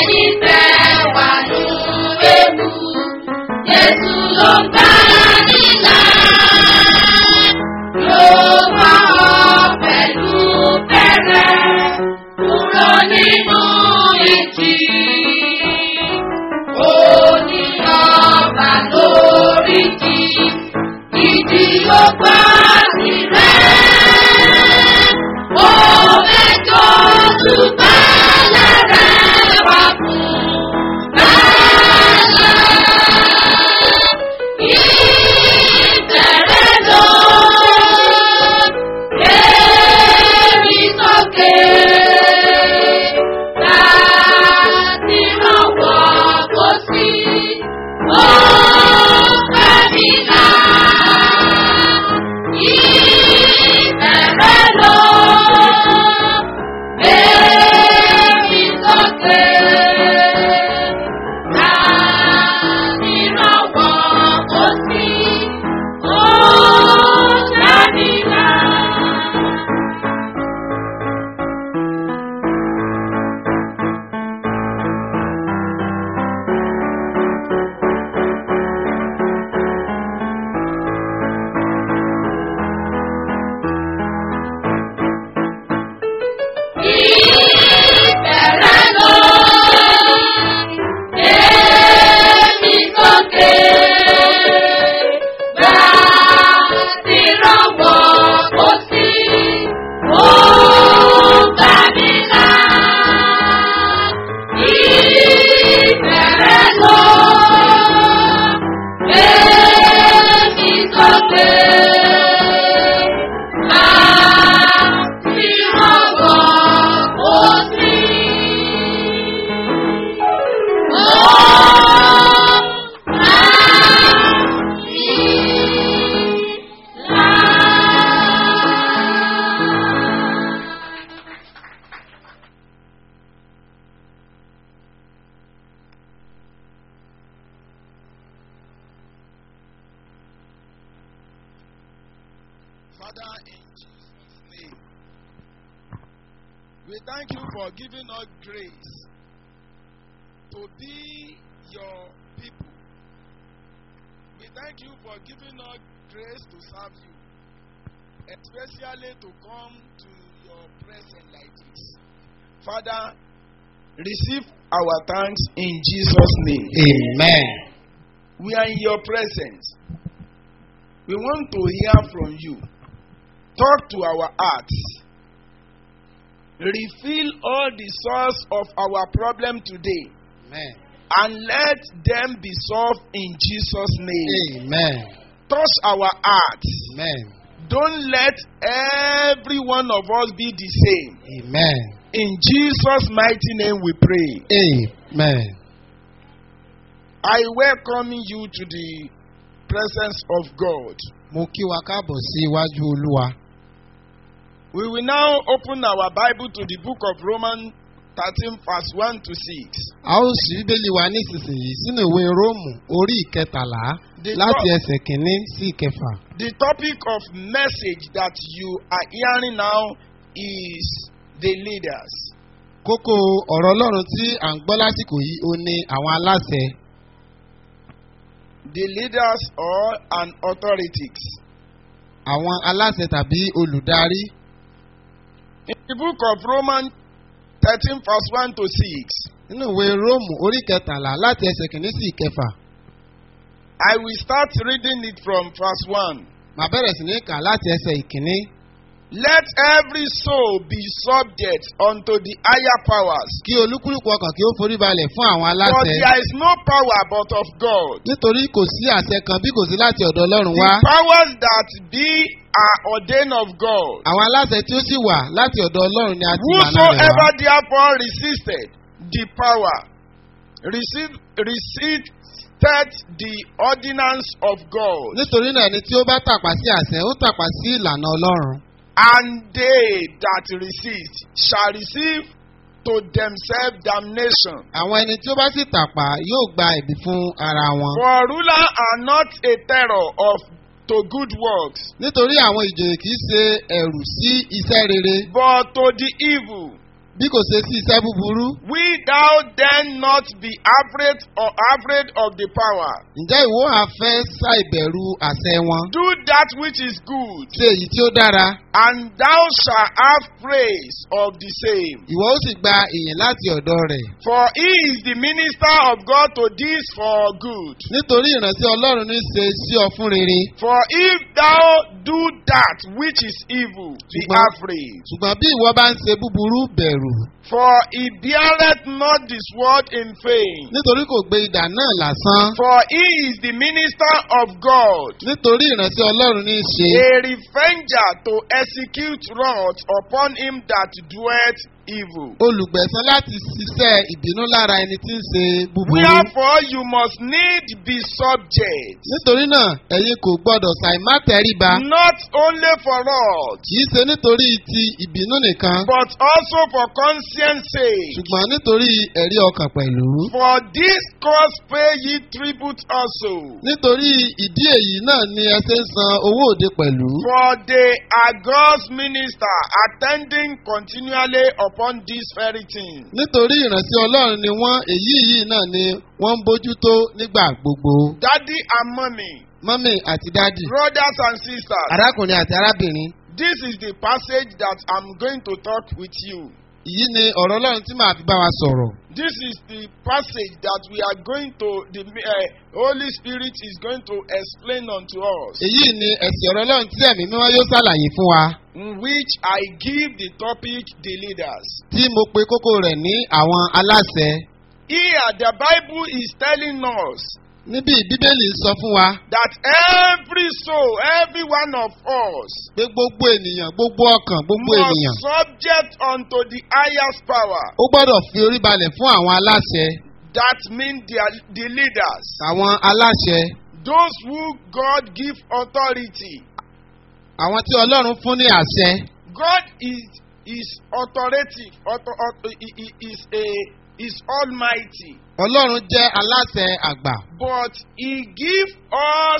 ẹ̀yin tẹ́ wà nù ewu. Jésù ló gbà nílà. Yóò bá ọ pẹ̀lú bẹ̀rẹ̀ kúrò nínú ìjì. Ó ní ọba lórí jì, ìjì ó gbà tirẹ̀. Ó mẹ́jọ tùbálẹ̀ rẹ̀ wá fún bàálà. Ìbẹ̀rẹ̀ lọ, èmi sókè. Láti rànwọ́ kó sí, ó fẹ́ mi là. Ìbẹ̀rẹ̀ lọ, èmi sókè. Láti rànwọ́ kó sí, ó fẹ́ mi là. Ìbẹ̀rẹ̀ lọ, èmi sókè. Gbà tí rọ̀wọ́ kò sí, ó gbà mí là. Ìbẹ̀rẹ̀ lọ, èmi sókè. Gbà tí rọ̀wọ́ kò sí. Father, in Jesus' name, we thank you for giving us grace to be your people. We thank you for giving us grace to serve you, especially to come to your presence like this. Father, receive our thanks in Jesus' name. Amen. We are in your presence. We want to hear from you. Talk to our hearts. Reveal all the source of our problem today Amen. and let them be solved in Jesus' name. Amen. Touch our hearts. Amen. Don't let every one of us be the same. Amen. In Jesus' mighty name we pray. Amen. I welcome you to the presence of God. Mo kí wa káàbọ̀ sí iwájú Olúwa. We will now open our Bible to the book of Romans 13, verse 1 to 6. A ó ṣí Bíbélì wa nísinsìnyí sínú ìwé Róòmù orí ìkẹtàlá The láti top- ẹsẹ̀ kìíní sí ìkẹfà. The topic of message that you are hearing now is the leaders. Kókó ọ̀rọ̀ Ọlọ́run tí à ń gbọ́ lásìkò yìí ó ní àwọn aláṣẹ, The leaders or an authorities. àwọn aláṣẹ tàbí olùdarí. In the book of Romans 13, verse 1 to 6, Nínú ìwé Róòmù orí ìkẹtàlá láti ẹsẹ̀ kìíní sí ìkẹfà. I will start reading it from verse 1. Màá bẹ̀rẹ̀ sí ní kà láti ẹsẹ̀ ìkíní. Let every soul be subject unto the higher powers. Kí olúkúlùkù ọkàn kí ó forí balẹ̀ fún àwọn For aláṣẹ. there is no power but of God. Nítorí kò sí àṣẹ kan bí kò sí láti ọ̀dọ̀ Ọlọ́run The wá. powers that be are ordained of God. Àwọn aláṣẹ tí ó sì wà láti ọ̀dọ̀ Ọlọ́run ni a ti mànà rẹ̀ Whosoever wá. therefore resisted the power, received, resisted the ordinance of God, Nítorí náà ẹni tí ó bá tàpá sí àṣẹ, ó tàpá sí ìlànà Ọlọ́run. and they that resist shall receive to themselves damnation. Àwọn ẹni tí ó bá sì tàpá yóò gba ẹ̀bí fún ara wọn. For rulers are not a terror of to good works, Nítorí àwọn ìjòyè kì í ṣe ẹ̀rù sí iṣẹ́ rere, but to the evil. bí kò ṣe sí iṣẹ́ búburú will thou then not be afraid or afraid of the power? ǹjẹ́ ìwọ àfẹ́ ṣàìbẹ̀rù àṣẹ wọn Do that which is good, ṣe èyí tí ó dára and thou shalt have praise of the same. ìwọ ó sì gba ìyìn láti ọ̀dọ̀ rẹ̀ For he is the minister of God to this for good. nítorí ìránṣẹ́ ọlọ́run ní ṣe sí ọ fún rere For if thou do that which is evil, be Ṣùgbọ́n- afraid. ṣùgbọ́n bí ìwọ bá ń ṣe búburú bẹ̀rù For he beareth not this word in vain. nítorí kò gbé idà náà lásán For he is the minister of God, nítorí ìránṣẹ́ ọlọ́run ní ṣe a revenger to execute wrath upon him that doeth evil. olùgbẹ̀san láti ṣiṣẹ́ ìbínú lára ẹni tí ń ṣe búburú. Wherefore you must need be subject, nítorí náà ẹ̀yin kò gbọ́dọ̀ ṣàìmá tẹríba not only for wrath, kì í ṣe nítorí ti ìbínú nìkan but also for conscience sake. ṣùgbọ́n nítorí ẹ̀rí ọkàn pẹ̀lú. For this cause pay ye tribute also. nítorí ìdí èyí náà ni ẹ ṣe ń san owó òde pẹ̀lú. For they are God's minister, attending continually upon this very thing. nítorí ìránṣẹ́ ọlọ́run ni wọ́n èyí yìí náà ni wọ́n ń bójútó nígbà gbogbo. Daddy and mommy, mọ́mì àti dádì brothers and sisters, arákùnrin àti arábìnrin this is the passage that I'm going to talk with you. èyí ni ọ̀rọ̀ ọlọ́run tí màá fi bá wa sọ̀rọ̀. This is the passage that we are going to, the uh, Holy Spirit is going to explain unto us, èyí ni ẹ̀sìn ọ̀rọ̀ ọlọ́run tí ẹ̀mí mímọ́ yóò ṣàlàyé fún wa. in which I give the topic the leaders. tí mo pe kókó rẹ̀ ní àwọn aláṣẹ. Here, the Bible is telling us níbi bíbélì sọ fún wa that every soul, every one of us, pé gbogbo ènìyàn gbogbo ọkàn gbogbo ènìyàn must subject unto the highest power. ó gbọ́dọ̀ fi orí balẹ̀ fún àwọn aláṣẹ That means the, the leaders, àwọn aláṣẹ those who God give authority. àwọn tí ọlọ́run fún ní àṣẹ. God is is authoritative, author, author, he, he is a is almighty, ọlọ́run jẹ́ aláṣẹ àgbà but He give us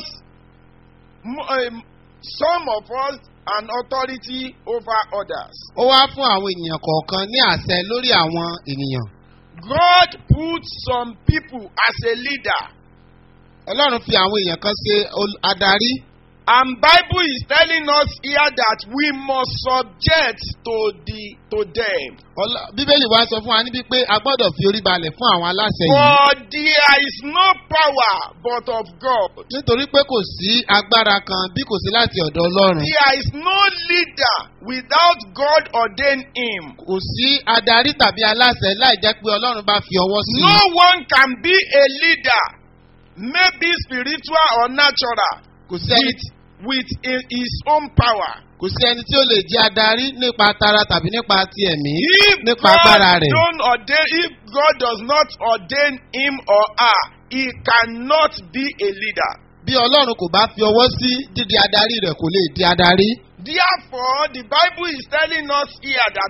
mo- um, some of us an authority over others. ó wá fún àwọn ènìyàn kọ̀ọ̀kan ní àṣẹ lórí àwọn ènìyàn. God put some people as a leader. ọlọ́run fi àwọn èèyàn kan ṣe ol- adarí. And Bible is telling us here that we must subject to the to them. Ọlọ́- bíbélì wa sọ fún wa níbi pé a gbọ́dọ̀ fi orí balẹ̀ fún àwọn aláṣẹ yìí. For there is no power but of God. nítorí pé kò sí agbára kan bí kò sí láti ọ̀dọ̀ ọlọ́run. There is no leader without God ordain him. kò sí adarí tàbí aláṣẹ láì jẹ́ pé ọlọ́run bá fi ọwọ́ sí i. No one can be a leader, maybe spiritual or natural, kò sí ẹni with, with hi- his own power. kò sí ẹni tí ó lè jẹ́ adarí nípa tara tàbí nípa ti ẹ̀mí If nípa God, agbára rẹ̀. don't ordain, if God does not ordain him or her, he cannot be a leader. bí ọlọ́run kò bá fi ọwọ́ sí dídi adarí rẹ̀ kò lè di adarí. Therefore, the Bible is telling us here that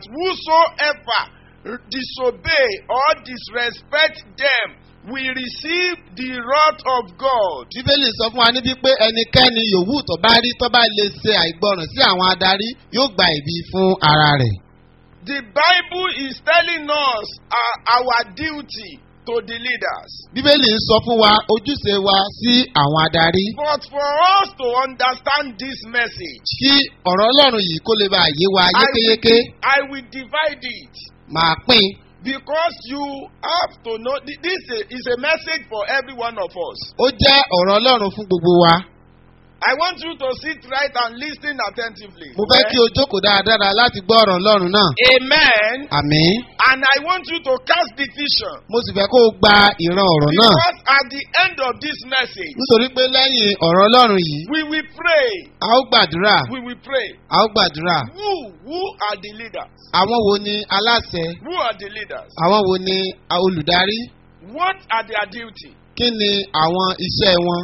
whosoever disobey or disrespect them will receive the wrath of God. bíbélì sọ fún wa níbí pé ẹnikẹ́ni yòówù tó bá rí tó bá lè ṣe àìgbọràn sí àwọn adarí yóò gba ìbí fún ara rẹ̀. The Bible is telling us uh, our duty to the leaders. bíbélì ń sọ fún wa ojúṣe wa sí àwọn adarí. But for us to understand this message, kí ọ̀rọ̀ ọlọ́run yìí kó lè bá yé wa I will, yékéyéké I will divide it máa pín because you have to know th- this is a message for every one of us. ó jẹ́ ọ̀rọ̀ ọlọ́run fún gbogbo wa. I want you to sit right and listen attentively. mo fẹ́ kí o jókòó dáradára láti gbọ́ ọ̀rọ̀ ọlọ́run náà. Amen. àmín. And I want you to cast the vision. mo sì fẹ́ kó o gba ìran ọ̀rọ̀ náà. Because at the end of this message, nítorí pé lẹ́yìn ọ̀rọ̀ ọlọ́run yìí we will pray. a ó gbàdúrà We will pray. a ó gbàdúrà. Who who are the leaders? àwọn wo ni aláṣẹ Who are the leaders? àwọn wo ni a- olùdarí What are their duty? kí ni àwọn iṣẹ́ wọn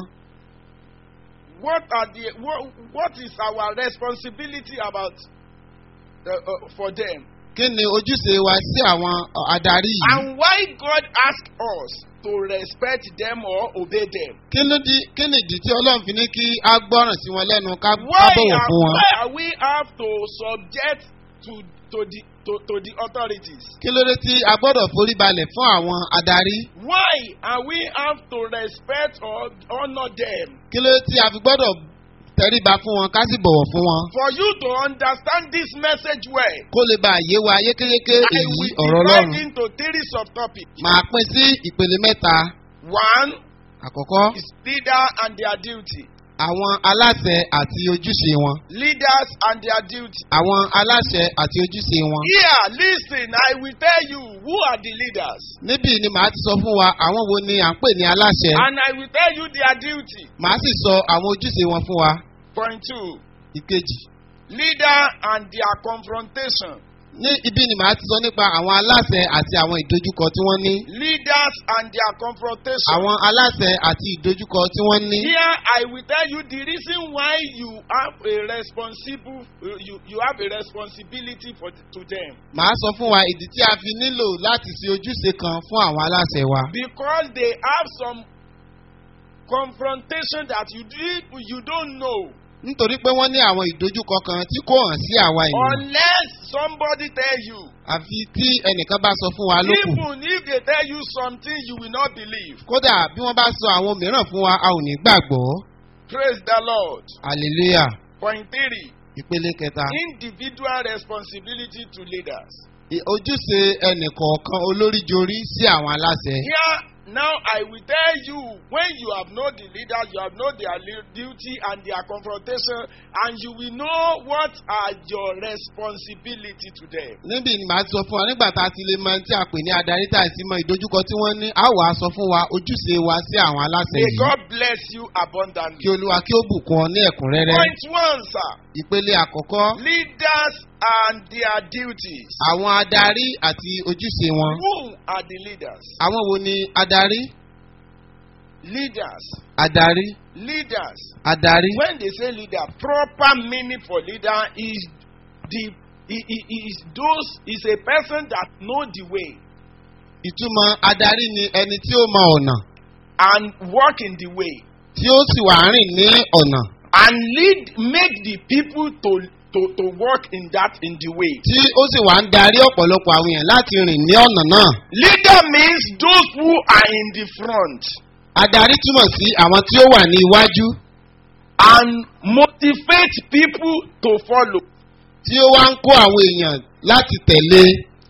What are the what, what is our responsibility about uh, uh, for them? kí ni ojúṣe wa sí àwọn ọ, adarí yìí And why God asked us to respect them or obey them? kí ló di kí ni ìdí tí ọlọ́run fi ní kí a gbọ́ràn sí wọn lẹ́nu ká ká Why bọ̀wọ̀ are, fún wọn why are we have to subject to to the to, to the authorities? kí ló dé tí a gbọ́dọ̀ forí balẹ̀ fún àwọn adarí Why are we have to respect or honor them? kí ló dé tí a fi gbọ́dọ̀ tẹríba fún wọn ká sì bọ̀wọ̀ fún wọn For you to understand this message well, kó lè bá yé wa yékéyéké I èyí will ọ̀rọ̀ divide ọlọ́run into three subtopics. màá pín sí ìpele mẹ́ta One àkọ́kọ́ is leader and their duty. àwọn aláṣẹ àti ojúṣe wọn Leaders and their duty. àwọn aláṣẹ àti ojúṣe wọn. Here, listen, I will tell you who are the leaders. níbí ni màá ti sọ fún wa àwọn wo ni à ń pè ní aláṣẹ And I will tell you their duty. màá sì sọ àwọn ojúṣe wọn fún wa. Point two ìkejì leader and their confrontation. ní ibi ni màá ti sọ nípa àwọn aláṣẹ àti àwọn ìdojúkọ tí wọ́n ní. Leaders and their confrontation. àwọn aláṣẹ àti ìdojúkọ tí wọ́n ní. Here, I will tell you the reason why you have a responsible, you, you have a responsibility for to them. màá sọ fún wa ìdí tí a fi nílò láti ṣe ojúṣe kan fún àwọn aláṣẹ wa. Because they have some confrontation that you did, you don't know. nítorí pé wọ́n ní àwọn ìdojúkọ kan tí kò hàn sí àwa ènìyàn. Unless somebody tell you. àfi tí ẹnìkan bá sọ fún wa lókù. Even if they tell you something you will not believe. kódà bí wọ́n bá sọ àwọn mìíràn fún wa a ò ní gbàgbọ́. Praise the Lord. hallelujah Point three. ìpele kẹta. Individual responsibility to leaders. I- ojúṣe ẹnìkọ̀ọ̀kan olóríjorí sí àwọn aláṣẹ. Here, now I will tell you when you have known the leaders, you have known their li- duty and their confrontation, and you will know what are your responsibility to them. níbi ni màá ti sọ fún wa nígbà tá a ti lè mọ tí a pè ní adarí tá a sì mọ ìdojúkọ tí wọ́n ní a wàá sọ fún wa ojúṣe wa sí àwọn aláṣẹ May yìí. God bless you abundantly. kí olúwa kí ó bùkún ọ ní ẹ̀kúnrẹ́rẹ́. Point one, sir. ìpele àkọ́kọ́ Leaders and their duties. àwọn adarí àti ojúṣe wọn. Who are the leaders? àwọn wo ni adarí? Leaders. adarí Leaders. adarí. When they say leader, proper meaning for leader is the i- i- is those is a person that know the way ìtumọ̀ adarí ni ẹni tí ó mọ ọ̀nà and walk in the way tí ó sì wà rìn ní ọ̀nà and lead make the people to to to walk in that in the way. tí ó sì wà ń darí ọ̀pọ̀lọpọ̀ àwọn èèyàn láti rìn ní ọ̀nà náà. Leader means those who are in the front adarí túmọ̀ sí àwọn tí ó wà ní iwájú and motivate people to follow. tí ó wá ń kó àwọn èèyàn láti tẹ̀lé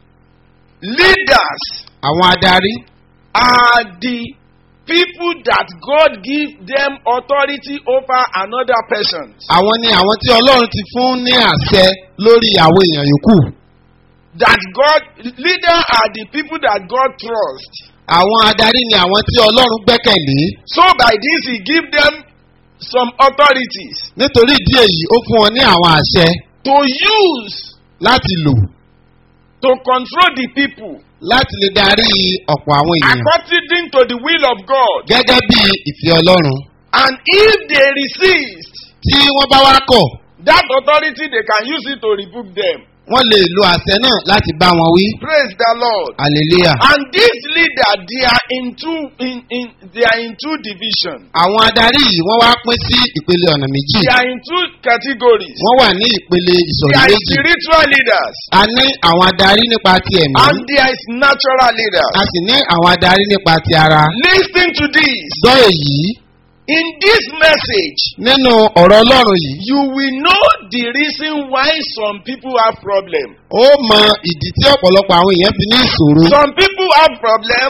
Leaders àwọn adarí. are the people that God give them authority over another person. àwọn ni àwọn tí ọlọ́run ti fún ní àṣẹ lórí àwọn èèyàn yòókù. That God leader are the people that God trust. àwọn adarí ni àwọn tí ọlọ́run gbẹ́kẹ̀lé. So by this he give them some authorities nítorí ìdí èyí ó fún wọn ní àwọn àṣẹ to use láti lò to control the people láti lè darí ọ̀pọ̀ àwọn èèyàn according to the will of God. gẹ́gẹ́ bí ìfẹ́ ọlọ́run. And if they resist tí wọ́n bá wá kọ̀ that authority, they can use it to rebuke them. wọ́n lè lo àṣẹ náà láti bá wọn wí. Praise the Lord. hallelujah. And this leader, they are in two in, in they are in two divisions. àwọn adarí yìí wọ́n wá pín sí ìpele ọ̀nà méjì. They are in two categories. wọ́n wà ní ìpele There ìsọ̀rí are méjì. spiritual leaders a ní àwọn adarí nípa ti ẹ̀mí. and there is natural leaders. a sì ní àwọn adarí nípa ti ara. Listen to this. gbọ́ èyí In this message, nínú ọ̀rọ̀ ọlọ́run yìí. you will know the reason why some people have problem. ó mọ ìdí tí ọ̀pọ̀lọpọ̀ àwọn èèyàn fi ní ìṣòro. Some people have problem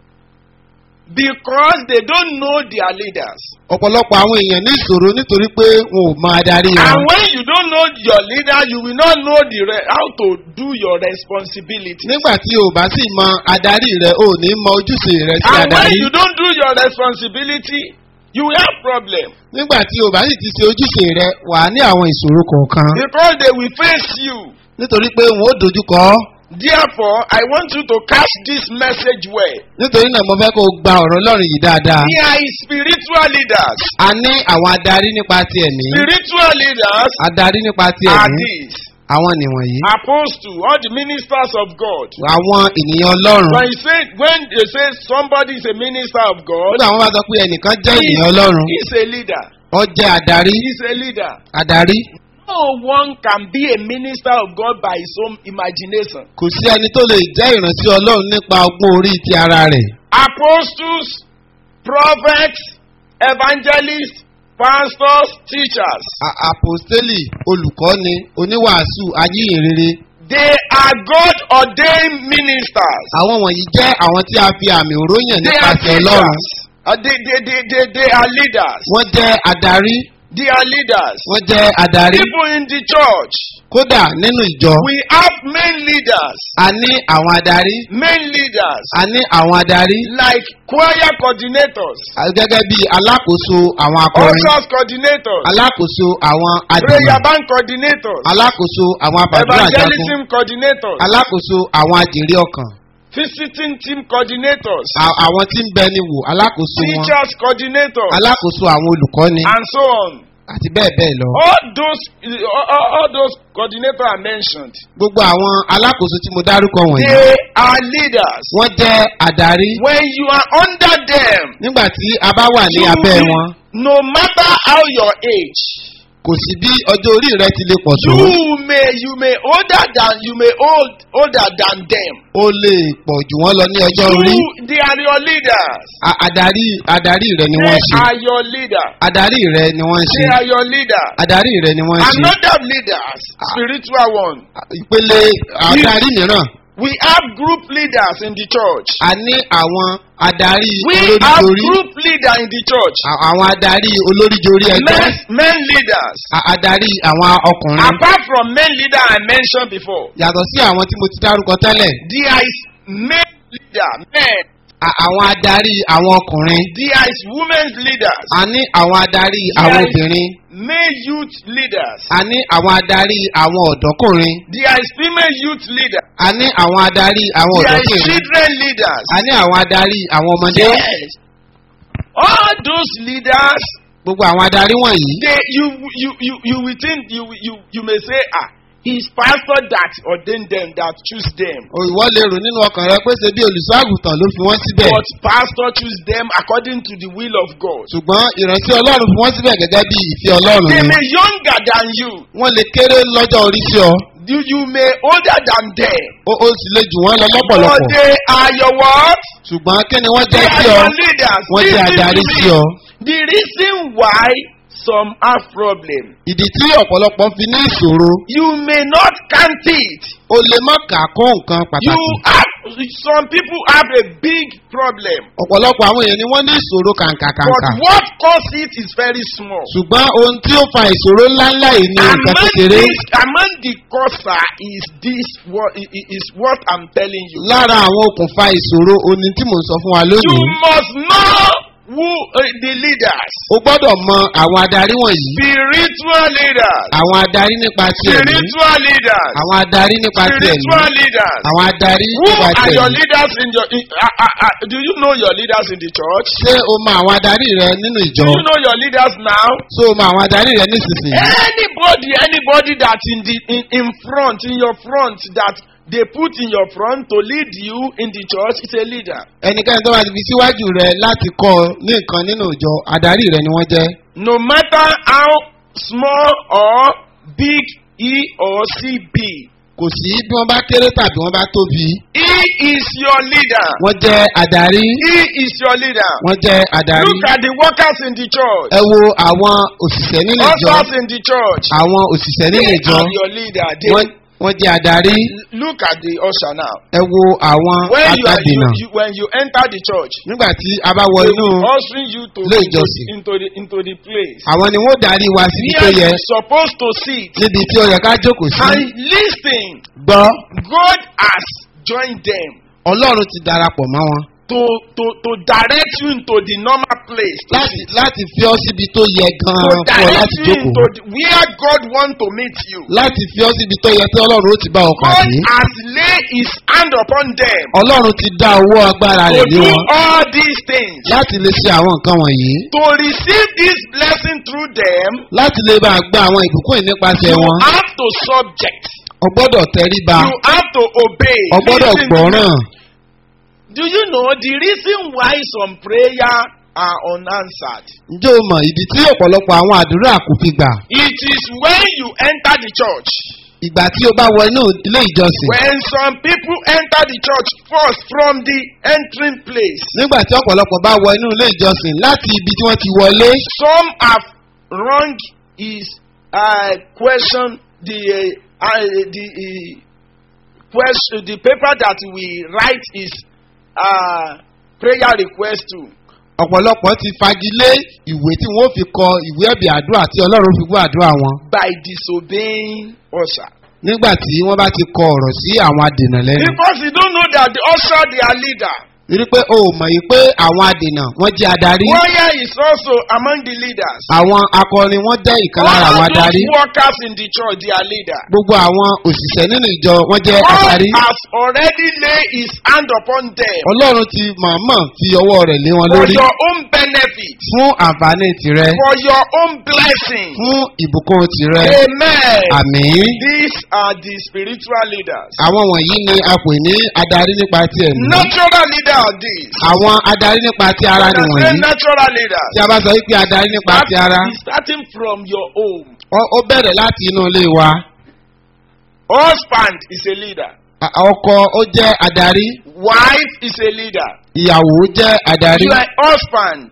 because they don't know their leaders. ọ̀pọ̀lọpọ̀ àwọn èèyàn ní ìṣòro nítorí pé wọn ò mọ adarí And wọn. when you don't know your leader, you will not know the re- how to do your responsibility. nígbà tí o bá sì mọ adarí rẹ o ò ní mọ ojúṣe rẹ sí And when adarí. you don't do your responsibility, you will have problem nígbà tí o bá sì ti ṣe ojúṣe rẹ wà á ní àwọn ìṣòro kọ̀ọ̀kan. because they will face you. nítorí pé wọn ó dojúkọ ọ́. Therefore, I want you to catch this message well. nítorí náà mo fẹ́ kó o gba ọ̀rọ̀ ọlọ́run yìí dáadáa. There is spiritual leaders. a ní àwọn adarí nípa ti ẹ̀mí. Spiritual leaders adarí nípa ti are ẹ̀mí. these àwọn nìwọ̀nyí. apostle, all the ministers of God. àwọn ènìyàn ọlọ́run. When you say when they say somebody is a minister of God, nígbà wọn bá sọ pé ẹnìkan jẹ́ ènìyàn ọlọ́run. he's a leader. ó jẹ́ adarí. He's a leader. adarí. No No one can be a minister of God by his own imagination. kò sí ẹni tó lè jẹ́ ìránṣẹ́ ọlọ́run nípa ọgbọ́n orí ti ara rẹ̀. Apostles, prophets, evangelists, pastors, teachers. A- àpòstélì olùkọ́ni oníwàásù ayíhìnrere They are God ordained ministers. àwọn wọ̀nyí jẹ́ àwọn tí a fi àmì òróyàn They are nípasẹ̀ ọlọ́run. teachers. Uh, they, they, they, they, they are leaders. wọ́n jẹ́ adarí They are leaders. wọ́n jẹ́ adarí People in the church. kódà nínú ìjọ We have main leaders. a ní àwọn adarí Main leaders. a ní àwọn adarí Like choir coordinators. a- gẹ́gẹ́ bí alákòóso àwọn akọrin Ushers coordinators. alákòóso àwọn adìyẹ Prayer band coordinators. alákòóso àwọn abàdúrà jagun Evangelism coordinators. alákòóso àwọn àjèrè ọkàn Visiting team coordinators. a- àwọn tí ń bẹ ni wò alákòóso wọn Teachers coordinators. alákòóso àwọn olùkọ́ni And so on. àti bẹ́ẹ̀ bẹ́ẹ̀ lọ. All those, all, all- all those coordinators are mentioned. gbogbo àwọn alákòóso tí mo dárúkọ wọ̀nyí They are leaders. wọ́n jẹ́ adarí When you are under them, nígbà tí a bá wà ní you abẹ́ will- wọn no matter how your age, kò sí bí ọjọ́ orí rẹ ti lè pọ̀ tó you may you may older than you may old older than them. ó lè pọ̀ jù wọ́n lọ ní ọjọ́ orí You, they are your leaders. A- adarí adarí rẹ ni They wọ́n ṣe are your leader. adarí rẹ ni wọ́n ṣe They are your leader. adarí rẹ ni wọ́n ṣe Another leaders, spiritual one. ìpele adarí mìíràn We have group leaders in the church. a ní àwọn adarí We have olóríjorí group leader in the church. a- àwọn adarí olóríjorí ẹgbẹ́ Men, men leaders. a- adarí àwọn ọkùnrin Apart from men leader I mentioned before, yàtọ̀ sí àwọn tí mo ti dárúkọ tẹ́lẹ̀ there is men leader, men. a- àwọn adarí àwọn ọkùnrin There is women's leaders, a ní àwọn adarí àwọn Yes. obìnrin male youth leaders. a ní àwọn adarí àwọn ọ̀dọ́kùnrin There is female youth leaders. a ní àwọn adarí àwọn There is ọ̀dọ́kùnrin children leaders. a ní àwọn adarí àwọn ọmọdé Yes. All those leaders, gbogbo àwọn adarí wọ̀nyí they you you you you will think you you you may say ah it's pastor that ordained them that choose them. òyìnbó lè rò nínú ọkàn rẹ pé ṣe bí olùṣọ́àgùtàn ló fi wọ́n síbẹ̀ But pastor choose them according to the will of God. ṣùgbọ́n ìránṣẹ́ ọlọ́run fi wọ́n síbẹ̀ gẹ́gẹ́ bí ìfẹ́ ọlọ́run They ni may younger than you. wọ́n lè kéré lọ́jọ́ orí sí ọ You, you may older than them. ó ó sì lè jù wọ́n lọ But lọ́pọ̀lọpọ̀ they are your what? ṣùgbọ́n kí ni wọ́n They jẹ́ are sí ọ your leaders. wọ́n jẹ́ Listen to adarí me. sí ọ. The reason why some have problem, ìdí tí ọ̀pọ̀lọpọ̀ fi ní ìṣòro you may not count it. o lè má kà á kún nǹkan You pàtàkì have some people have a big problem. ọ̀pọ̀lọpọ̀ àwọn èèyàn ni wọ́n ní ìṣòro But kàǹkàkàǹkà what causes it is very small. ṣùgbọ́n ohun tí ó fa ìṣòro ńláńlá yìí ni nǹkan Among kékeré this, among the causes is this what i- i- is what I'm telling you. lára àwọn okùnfà ìṣòro oní tí mò ń sọ fún wa You lónìí must know who uh, the leaders, o gbọ́dọ̀ mọ àwọn adarí wọ̀nyí spiritual leaders, àwọn adarí nípa ti ẹ̀mí spiritual leaders, àwọn adarí nípa ti ẹ̀mí spiritual leaders. àwọn adarí Who nípa ti are your ẹ̀mí leaders in your? In, uh, uh, uh, do you know your leaders in the church? ṣé o mọ àwọn adarí rẹ nínú Do ìjọ you know your leaders now? ṣé o mọ àwọn adarí rẹ nísinsìnyí Anybody, anybody that in the in, in front, in your front, that they put in your front to lead you in the church is a leader. ẹnikẹ́ni tó bá ti fi síwájú rẹ láti kọ́ ọ ní nǹkan nínú ìjọ adarí rẹ ni wọ́n jẹ́ No matter how small or big he or she be, kò sí bí wọ́n bá kéré tàbí wọ́n bá tóbi he is your leader. wọ́n jẹ́ adarí He is your leader. wọ́n jẹ́ adarí Look at the workers in the church, ẹ wo àwọn òṣìṣẹ́ nínú ìjọ ushers in the church. àwọn òṣìṣẹ́ nínú They ìjọ are your leader. They, wọ́n wọ́n jẹ́ adarí look at the usher now. ẹ wo àwọn When you are you, akadènà you, when you enter the church, nígbà tí a bá wọ they inú will ushering you to ilé into, ìjọsìn. into the into the place. àwọn ni wọ́n darí wa síbi tó Here yẹ you supposed to sit níbi tí ó yẹ ká jókòó sí and listen. gbọ́ God has joined them ọlọ́run ti darapọ̀ mọ́ wọn to to to direct you into the normal place. to láti sit. láti fi ọ́ síbi tó yẹ To gan-an fún ọ direct láti you into jókòó the, where God want to meet you. láti fi ọ́ síbi tó yẹ tí ọlọ́run ó ti bá ọ God pàdé has laid His hand upon them ọlọ́run ti dá owó agbára to rẹ̀ lé do wọn all these things. láti lè ṣe àwọn nǹkan wọ̀nyí To receive this blessing through them, láti lè bá a gba àwọn ìbùkún yìí nípasẹ̀ you wọn have to subject. o gbọ́dọ̀ tẹríba You have to obey. o gbọ́dọ̀ Listen to me. gbọ́ràn Do you know the reason why some prayer are unanswered. ǹjẹ́ o mọ̀ ìdí tí ọ̀pọ̀lọpọ̀ àwọn àdúrà kò fi gbà It is when you enter the church. ìgbà tí o bá wọ inú ilé ìjọsìn When some people enter the church first from the entering place. nígbà tí ọ̀pọ̀lọpọ̀ bá wọ inú ilé ìjọsìn láti ibi tí wọ́n ti wọlé Some have wrong is uh, question the uh, uh, the uh, question the paper that we write is uh, prayer request to. ọ̀pọ̀lọpọ̀ ti fagilé ìwé tí wọ́n fi kọ ìwé ẹ̀bì àdúrà tí ọlọ́run fi gbọ́ àdúrà wọn by disobeying usher. nígbà tí wọ́n bá ti kọ ọ̀rọ̀ sí àwọn adènà lẹ́nu Because you don't know that the usher they are leader. torí pé o ò mọ̀ yìí pé àwọn adènà wọ́n jẹ́ adarí Choir is also among the leaders. àwọn akọrin wọ́n jẹ́ ìkan lára àwọn All adarí those workers in the church they are leader. gbogbo àwọn òṣìṣẹ́ nínú ìjọ wọ́n jẹ́ God adarí has already laid his hand upon them ọlọ́run ti mọ̀ọ́mọ̀ fi ọwọ́ rẹ̀ lé wọn for lórí your own benefit, fún àǹfààní tirẹ̀ for your own blessing. fún ìbùkún tirẹ̀ Amen. àmín These are the spiritual leaders. àwọn wọ̀nyí ni a pè ní adarí nípa ti ẹ̀mí Natural leader are these. àwọn adarí nípa ti ara When I say nìwọ̀nyí natural leaders. tí a bá sọ wípé adarí nípa That ti ara is starting from your home. ó- ó bẹ̀rẹ̀ láti inú ilé wa Husband is a leader. A- ọkọ ó jẹ́ adarí Wife is a leader. ìyàwó jẹ́ adarí You are a husband.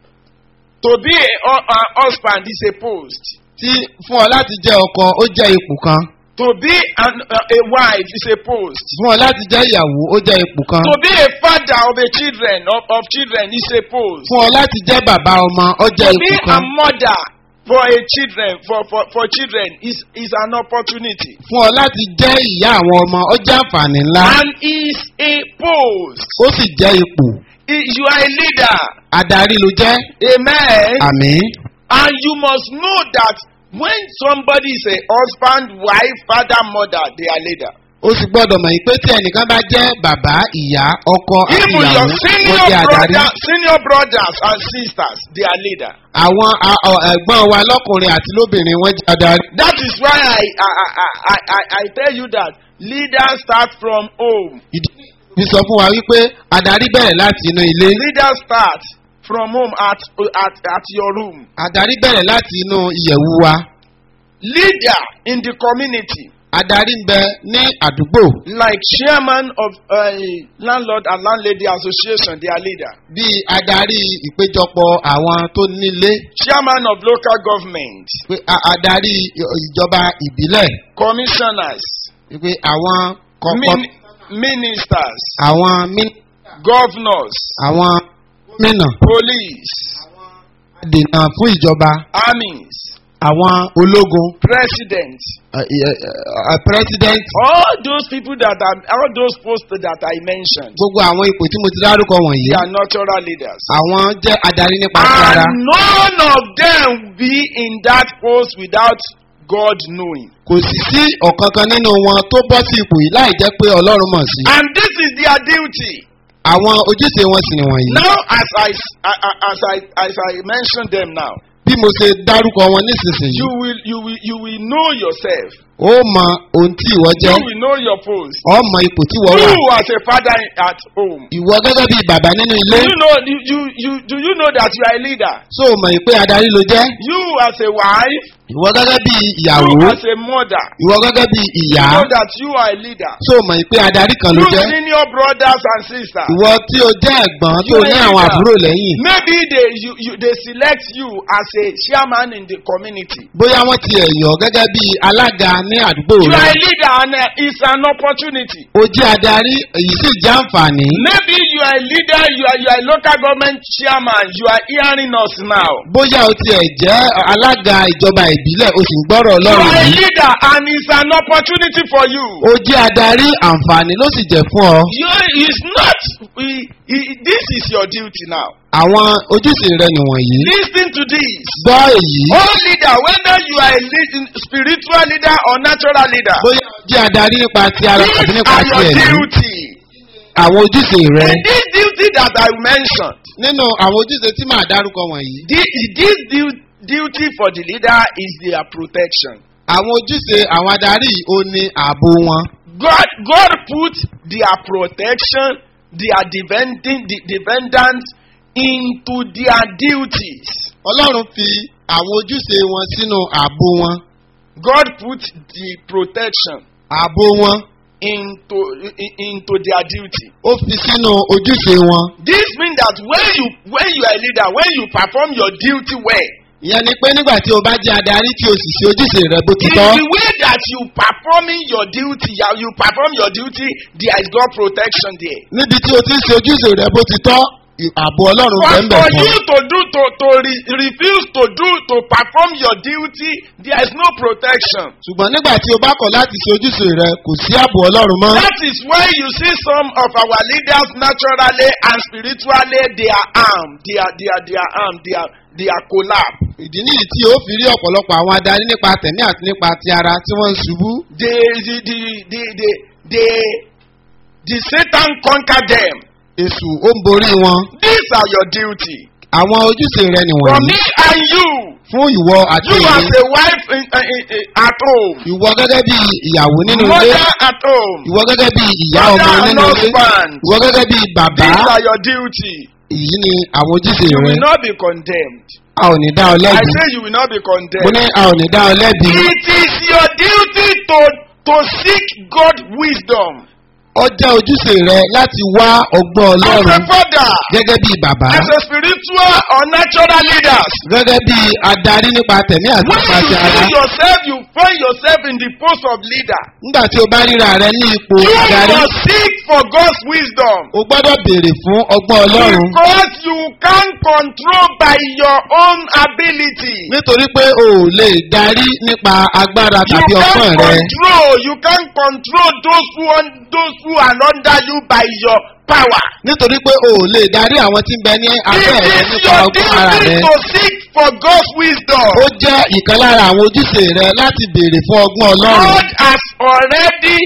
To be a, hu- a husband is a post. tí fún ọ láti jẹ́ ọkọ ó jẹ́ ipò kan To be an, uh, a wife is a post. fún ọ láti jẹ́ ìyàwó ó jẹ́ ipò kan To be a father of a children of, of children is a post. fún ọ láti jẹ́ bàbá ọmọ ó jẹ́ To be ipò a kan mother for a children for, for, for children is, is an opportunity. fún ọ láti jẹ́ ìyá àwọn ọmọ ó jẹ́ àǹfààní ńlá And is a post. ó sì jẹ́ ipò I- You are a leader. adarí ló jẹ́ Amen. àmín And you must know that when somebody is a husband, wife, father, mother, they are leader. ó sì gbọ́dọ̀ mọ̀ yìí pé tí ẹnìkan bá jẹ́ bàbá ìyá ọkọ àti Even ìyàwó your wọ́n senior jẹ́ adarí brother, senior brothers and sisters, they are leader. àwọn a- ọ- ẹ̀gbọ́n wa lọ́kùnrin àti lóbìnrin wọ́n jẹ́ adarí. That is why I I, I, I, I, I tell you that leaders start from home. ìdí fi sọ fún wa wípé adarí bẹ̀rẹ̀ láti inú ilé Leaders start from home at at, at your room. adarí bẹ̀rẹ̀ láti inú ìyẹ̀wù wa Leader in the community, adarí ń bẹ ní àdúgbò like chairman of uh, landlord and landlady association, they are leader. bíi adarí ìpéjọpọ̀ àwọn tó nílé Chairman of local government, pé a- adarí ì- ìjọba ìbílẹ̀ commissioners, pé àwọn kọ̀ọ̀kan min, ministers, àwọn mí- governors, àwọn gómìnà police, dènà fún ìjọba armies, àwọn ológun president. ẹ, ẹ, ẹ, president All those people that are, all those posts that I mentioned, gbogbo àwọn ipò tí mo ti dárúkọ wọ̀nyí they are natural leaders. àwọn jẹ́ adarí nípa ti ara And none of them be in that post without God knowing. kò sì sí ọ̀kankan nínú wọn tó bọ́ sí ipò yìí láì jẹ́ pé ọlọ́run mọ̀ sí And this is their duty. àwọn ojúṣe wọn sì nìwọ̀nyí Now, as I, as I, as I mentioned them now, bí mo ṣe dárúkọ wọn nísinsìnyí you will, you will, you will know yourself. ó mọ ohun tí ìwọ You jẹ́ will know your post. ọ mọ ipò tí ìwọ wà You as a father at home. ìwọ gẹ́gẹ́ bí bàbá nínú Do ilé you know? You, you, you, do you know that you are a leader? tó o mọ̀ pé adarí ló jẹ́ You as a wife. ìwọ gẹ́gẹ́ bí ìyàwó You as a mother. ìwọ gẹ́gẹ́ bí ìyá You know that you are a leader. tó o mọ̀ pé adarí kan ló You jẹ́ senior brothers and sisters. ìwọ tí o jẹ́ ẹ̀gbọ́n tó You ní are àwọn leader. àbúrò lẹ́yìn Maybe they you, you they select you as a chairman in the community. bóyá wọ́n ti ẹ̀yọ́ gẹ́gẹ́ bí alága ní àdúgbò You rẹ are a leader and uh, it's an opportunity. o jẹ́ adarí èyí sì jẹ́ àǹfààní Maybe you are a leader, you are you are a local government chairman, you are hearing us now. bóyá o tiẹ̀ jẹ́ alága ìjọba ìbílẹ̀ o sì ń gbọ́rọ̀ You ọlọ́run are a yìí leader and it's an opportunity for you. o jẹ́ adarí àǹfààní ló sì jẹ́ fún ọ You is not i- i- this is your duty now. àwọn ojúṣe rẹ nìwọ̀nyí Listen to this. gbọ́ èyí All leader, whether you are a lead, spiritual leader or natural leader, bóyá o jẹ́ adarí nípa ti ara tàbí these nípa are ti your ẹ̀mí duty. àwọn ojúṣe rẹ And this duty that I mentioned, nínú àwọn ojúṣe tí màá dárúkọ wọ̀nyí this, this du- duty for the leader is their protection. àwọn ojúṣe àwọn adarí yìí ó ní ààbò wọn God, God put their protection, their defending, the defendant into their duties. ọlọ́run fi àwọn ojúṣe wọn sínú ààbò wọn God put the protection ààbò wọn into in- into their duty. ó fi sínú ojúṣe wọn. This means that when you when you are a leader, when you perform your duty well, ìyẹn ni pé nígbà tí o bá jẹ́ adarí tí o sì ṣe ojúṣe rẹ bó ti in tọ́ the way that you performing your duty, you you perform your duty, there is God protection there. níbi tí o ti ń ṣe ojúṣe rẹ bó ti tọ́ ì- ààbò ọlọ́run But bẹ́ẹ̀ for bẹ́ẹ̀ you fún. to do to to re, refuse to do to perform your duty, there is no protection. ṣùgbọ́n nígbà tí o bá kọ̀ láti ṣe ojúṣe rẹ kò sí ààbò ọlọ́run mọ́. That is why you see some of our leaders naturally and spiritually they are armed, they are they are they are armed, they are they are collapsed. ìdí nìyí tí o fi rí ọ̀pọ̀lọpọ̀ àwọn adarí nípa tẹ̀mí àti nípa ti ara tí wọ́n ń ṣubú. They the the the the the, the Satan conquer them. èṣù ó ń borí wọn. These are your duty. àwọn ojúṣe rẹ For nìwọ̀nyí me and you, fún ìwọ àti you as èmi. a wife in, in, in, in, at home, ìwọ gẹ́gẹ́ bí ìyàwó nínú ilé. mother at home, ìwọ gẹ́gẹ́ bí ìyá ọmọ father and nínú ilé. husband. ìwọ gẹ́gẹ́ bí bàbá. These are your duty. èyí ni àwọn ojúṣe You rẹ. will not be condemned. a ò ní dá ọ I lẹ́bi. say you will not be mo condemned. ní a ò ní dá ọ lẹ́bi. It is your duty to to seek God wisdom. ó jẹ́ ojúṣe rẹ láti wá ọgbọ́n As a ọlọ́run father, gẹ́gẹ́ bí bàbá. as a spiritual or natural leaders. gẹ́gẹ́ bí adarí nípa tẹ̀mí àti When nípa you ti ara. see yourself, you find yourself in the post of leader. nígbà tí o bá ríra rẹ ní ipò You adarí must seek for God's wisdom. o gbọ́dọ̀ béèrè fún ọgbọ́n ọlọ́run. Because you can't control by your own ability. nítorí pé o ò lè darí nípa agbára You tàbí ọgbọ́n can't rẹ. control. You can't control those who un- those who are under you by your power. nítorí pé o ò lè darí àwọn tí ń bẹ ní abẹ́ It rẹ is nípa your ọgbọ́n ara duty rẹ. to seek for God's wisdom. ó jẹ́ ìkan lára àwọn ojúṣe rẹ láti béèrè fún ọgbọ́n ọlọ́run. God has already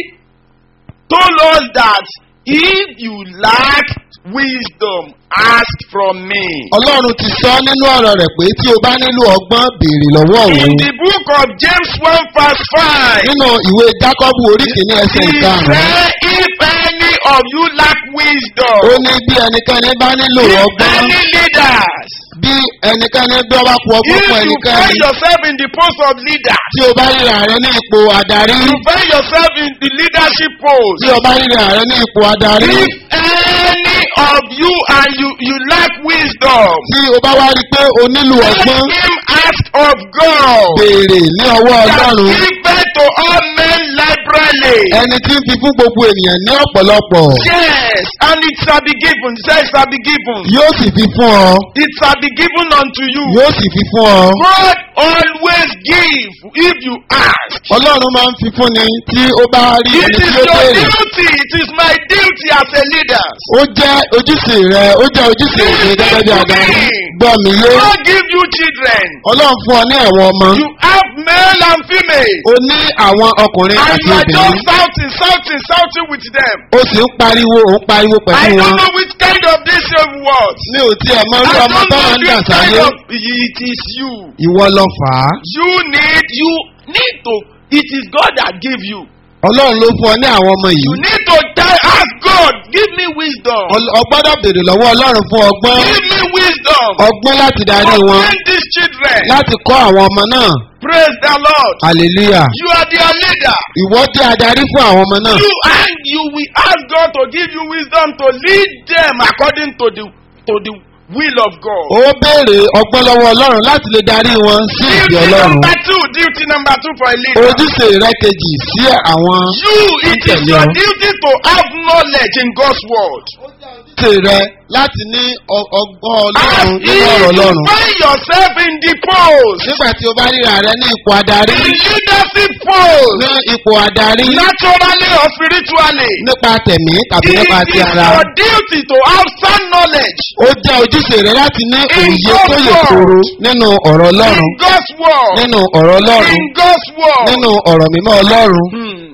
told us that if you lack wisdom, ask from me. ọlọ́run ti sọ nínú ọ̀rọ̀ rẹ̀ pé tí o bá nílò ọgbọ́n béèrè lọ́wọ́ In òun. the book of James 1 verse 5, nínú ìwé jákọ́bù orí kìíní he ẹsẹ̀ ìkarùn-ún. said, if any of you lack wisdom, ó ní bí ẹnikẹ́ni bá nílò if ọgbọ́n any leaders, bí ẹnikẹ́ni bí ọba kú ọgbọ́n if fún you ẹnikẹ́ni find yourself in the post of leader, tí o bá ríra rẹ ní ipò adarí you find yourself in the leadership post, tí o bá ríra rẹ ní ipò adarí if any of you and you, you lack wisdom, tí o bá wá rí i pé o nílò let ọgbọ́n him ask of God. béèrè ní ọwọ́ That ọlọ́run giveth to all men liberally. ẹni tí ń fi fún gbogbo ènìyàn ní ọ̀pọ̀lọpọ̀ Yes, and it shall be given. Say it shall be given. yóò sì fi fún ọ It shall be given unto you. yóò sì fi fún ọ God always give if you ask. ọlọ́run máa ń fi fún ni tí ó bá rí It ẹni is tí ó your béèrè duty. It is my duty as a leader. ó jẹ́ ojúṣe rẹ ó jẹ́ ojúṣe rẹ gẹ́gẹ́ bí adarí gbọ́ mi yé God give you children. ọlọ́run fún ọ ní ẹ̀wọ̀n ọmọ You have male and female. o ní àwọn ọkùnrin And àti you are just obìnrin shouting, shouting, shouting with them. o sì ń pariwo ò ń pariwo I pẹ̀lú don't wọn know which kind of this same word. mi ò tiẹ̀ mọ I irú don't ọmọ tó know máa ń dà this kind sáyé of. It is you. ìwọ lọ fà á You need. You need to. It is God that give you. ọlọ́run ló fún ọ ní àwọn ọmọ You yìí need to tell, ask God, give me wisdom. Ọl- ọ gbọ́dọ̀ béèrè lọ́wọ́ ọlọ́run fún ọgbọ́n Give me wisdom. ọgbọ́n láti darí To wọn train these children. láti kọ́ àwọn ọmọ náà Praise the Lord. hallelujah You are their leader. ìwọ jẹ́ adarí fún àwọn ọmọ náà You and you will ask God to give you wisdom to lead them according to the to the will of God. ó béèrè ọgbọ́n lọ́wọ́ ọlọ́run láti lè darí wọn sí ìdí Duty ọlọ́run number two, duty number two for a leader. ojúṣe rẹ kejì sí àwọn You, it is Tẹ̀lé your ọ. duty to have knowledge in God's word. ojúṣe rẹ láti ní ọ- ọgbọ́n As ọlọ́run if nínú ọ̀rọ̀ you ọlọ́run find yourself in the post, nígbà tí o bá ríra rẹ ní ipò adarí in leadership post, ní ipò adarí naturally or spiritually, nípa tẹ̀mí tàbí it nípa ti is ara your duty to have sound knowledge ó jẹ́ ojúṣe rẹ láti ní In òye tó God's yè word. koro nínú ọ̀rọ̀ ọlọ́run in God's word. nínú ọ̀rọ̀ ọlọ́run In God's word. nínú ọ̀rọ̀ mímọ́ ọlọ́run. Hmm.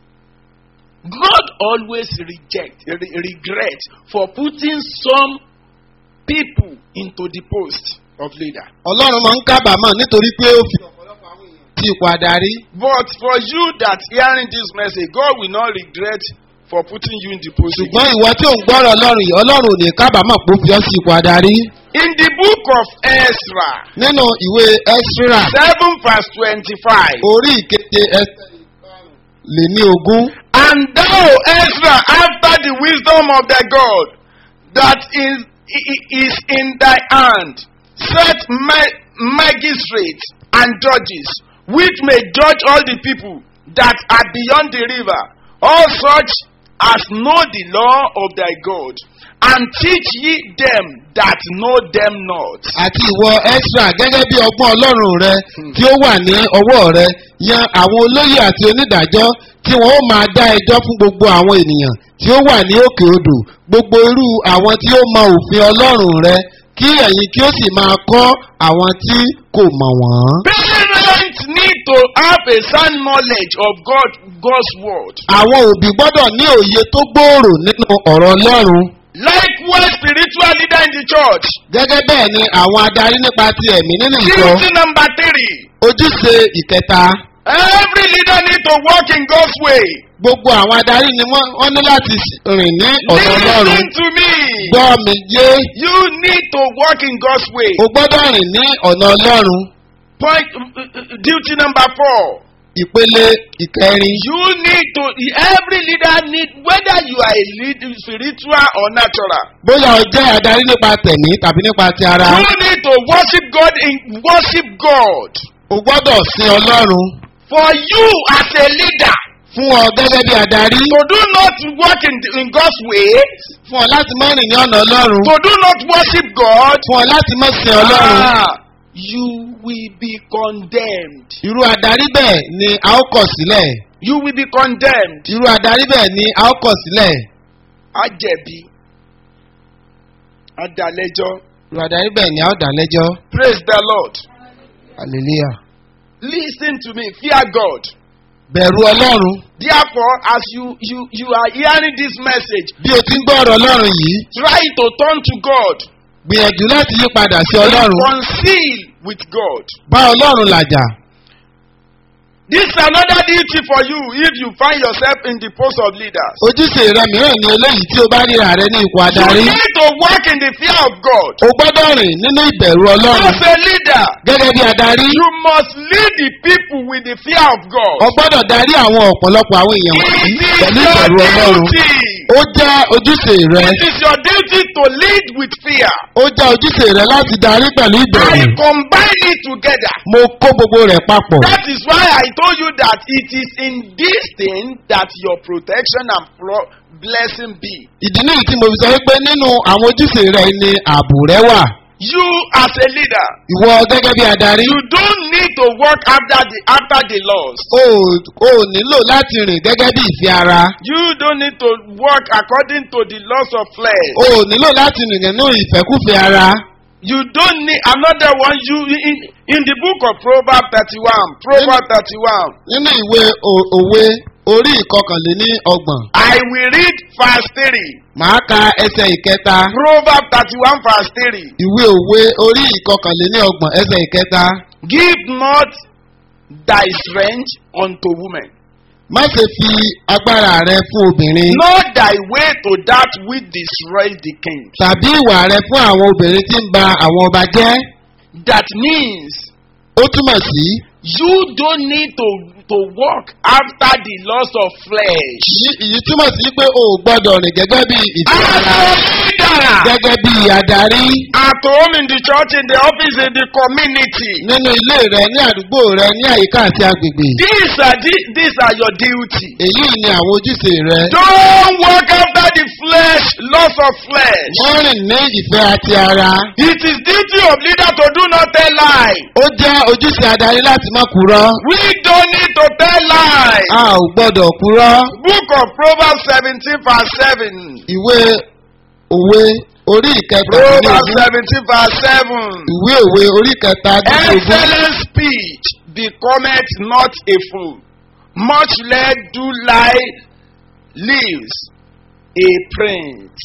God always reject, re- regret for putting some people into the post of leader. ọlọ́run máa ń kábàámọ̀ nítorí pé ó fi ọ̀pọ̀lọpọ̀ àwọn èèyàn sí ipò adarí. But for you that hearing this message, God will not regret for putting you in the position. ṣùgbọ́n ìwọ tí ò ń gbọ́rọ̀ ọlọ́run yìí ọlọ́run ò ní kábàámọ̀ pé ó fi ọ́ sí ipò adarí. In the book of Ezra, nínú ìwé ẹ́sírà 7 verse 25. orí ìkeje ẹsẹ̀ lé ní ogún. And thou, Ezra, after the wisdom of thy God that is, i- is in thy hand, set ma- magistrates and judges, which may judge all the people that are beyond the river, all such as know the law of thy God, and teach ye them that know them not. àti ìwọ ẹ́sírà gẹ́gẹ́ bí ọgbọ́n ọlọ́run rẹ tí ó wà ní ọwọ́ rẹ yan àwọn olóyè àti onídàájọ́ tí wọ́n ó máa dá ẹjọ́ fún gbogbo àwọn ènìyàn tí ó wà ní òkè odò gbogbo irú àwọn tí ó mọ òfin ọlọ́run rẹ kí ẹ̀yin kí ó sì máa kọ́ àwọn tí kò mọ̀ wọ́n. Parents need to have a sound knowledge of God, God's word. àwọn òbí gbọ́dọ̀ ní òye tó gbòòrò nínú ọ̀rọ̀ ọlọ́run. Likewise, spiritual leader in the church. gẹ́gẹ́ bẹ́ẹ̀ ni àwọn adarí nípa ti ẹ̀mí nínú ìjọ Duty number three. ojúṣe ìkẹta Every leader need to walk in God's way. gbogbo àwọn adarí ni wọ́n wọ́n ní láti rìn ní ọ̀nà ọlọ́run Listen to me. gbọ́ mi yé You need to walk in God's way. o gbọ́dọ̀ rìn ní ọ̀nà ọlọ́run Point uh, uh, uh, duty number four. ìpele ìkẹrin You need to. Every leader need whether you are a lead, spiritual or natural. bóyá o jẹ́ adarí nípa tẹ̀mí tàbí nípa ti ara You need to worship God in worship God. o gbọ́dọ̀ sin ọlọ́run For you as a leader fún ọ gẹ́gẹ́ bí adarí to do not work in, in God's way, fún ọ láti má rìn ní ọ̀nà ọlọ́run to do not worship God, fún ọ láti má sin ọlọ́run ah, you will be condemned. irú adarí bẹ́ẹ̀ ni a ó kọ̀ sílẹ̀ You will be condemned. irú adarí bẹ́ẹ̀ ni a ó kọ̀ sílẹ̀ Ajẹ̀bi. Adalẹ́jọ́. irú adarí bẹ́ẹ̀ ni a ó dá lẹ́jọ́ Praise the Lord. hallelujah Listen to me. Fear God. bẹ̀rù ọlọ́run Therefore, as you you you are hearing this message, bí o ti ń gbọ́ ọ̀rọ̀ ọlọ́run yìí try to turn to God. gbìyànjú láti yí padà sí ọlọ́run Reconcile with God. bá ọlọ́run làjà This is another duty for you if you find yourself in the post of leaders. ojúṣe rẹ mìíràn ni eléyìí tí o bá ríra rẹ ní ipò You adarí need to walk in the fear of God. o gbọ́dọ̀ rìn nínú ìbẹ̀rù ọlọ́run As a leader, gẹ́gẹ́ bí adarí you must lead the people with the fear of God. o gbọ́dọ̀ darí àwọn ọ̀pọ̀lọpọ̀ àwọn èèyàn It wọ̀nyí is pẹ̀lú your ìbẹ̀rù ọlọ́run duty. ó jẹ́ ojúṣe rẹ It is your duty to lead with fear. ó jẹ́ ojúṣe rẹ láti darí pẹ̀lú I ìbẹ̀rù combine it together. mo kó gbogbo rẹ̀ papọ̀ That is why I told you that it is in this thing that your protection and pro- blessing be. ìdí nìyí tí mo fi sọ wípé nínú àwọn ojúṣe rẹ ni ààbò rẹ wà You as a leader, ìwọ gẹ́gẹ́ bí adarí you don't need to work after the after the laws. o ò nílò láti rìn gẹ́gẹ́ bí ìfẹ́ ara You don't need to work according to the laws of flesh. o ò nílò láti rìn nínú ìfẹ́kúfẹ́ ara You don't need another one. You in, in the book of Proverbs 31. Proverbs 31. nínú ìwé o- òwe orí ìkọkànléní ọgbọ̀n I will read verse 3. màá ka ẹsẹ̀ ìkẹta Proverbs 31 verse 3. ìwé òwe orí ìkọkànléní ọgbọ̀n ẹsẹ̀ ìkẹta Give not thy strength unto women, má ṣe fi agbára rẹ fún obìnrin nor thy way to that which destroys the king. tàbí ìwà rẹ fún àwọn obìnrin tí ń ba àwọn ọba jẹ́ That means ó túmọ̀ sí you don't need to to walk after the laws of flesh. yí- èyí túmọ̀ sí pé o ò gbọ́dọ̀ rìn gẹ́gẹ́ bí ìfẹ́ ara As a leader, gẹ́gẹ́ bí adarí at home, in the church, in the office, in the community. nínú ilé rẹ ní àdúgbò rẹ ní àyíká àti agbègbè These are the- these are your duty. èyí ni àwọn ojúṣe rẹ Don't walk after the flesh, laws of flesh. wọ́n rìn ní ìfẹ́ àti ara It is duty of leader to do not tell lie. ó jẹ́ ojúṣe adarí láti má kúrọ́ We don't need to tell lie. a ò gbọ́dọ̀ kúrọ́ Book of Proverbs 17 verse 7. ìwé òwe orí ìkẹta Proverbs 17 verse 7. ìwé òwe orí ìkẹta Excellent speech becometh not a fool. Much less do lie lives a prince.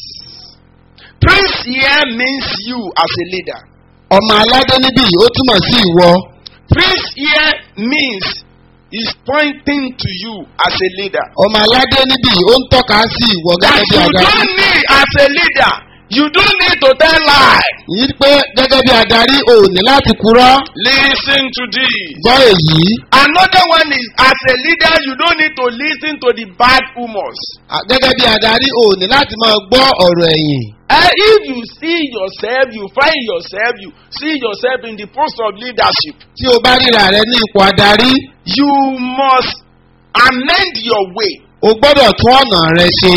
Prince here means you as a leader. ọmọ aládé níbí ó túmọ̀ sí ìwọ Prince here means is pointing to you as a leader. ọmọ aládé níbí yìí ó ń tọ́ka sí ìwọ That gẹ́gẹ́ bí you adarí. don't need as a leader. You don't need to tell lie. yìí pé gẹ́gẹ́ bí adarí ò ní láti kúrọ́ Listen to this. gbọ́ èyí. Another one is as a leader, you don't need to listen to the bad rumors. À, gẹ́gẹ́ bí adarí ò ní láti máa gbọ́ ọ̀rọ̀ ẹ̀yìn. Uh, if you see yourself, you find yourself, you see yourself in the post of leadership, tí o bá ríra rẹ ní ipò adarí you must amend your way o gbọ́dọ̀ tún ọ̀nà rẹ ṣe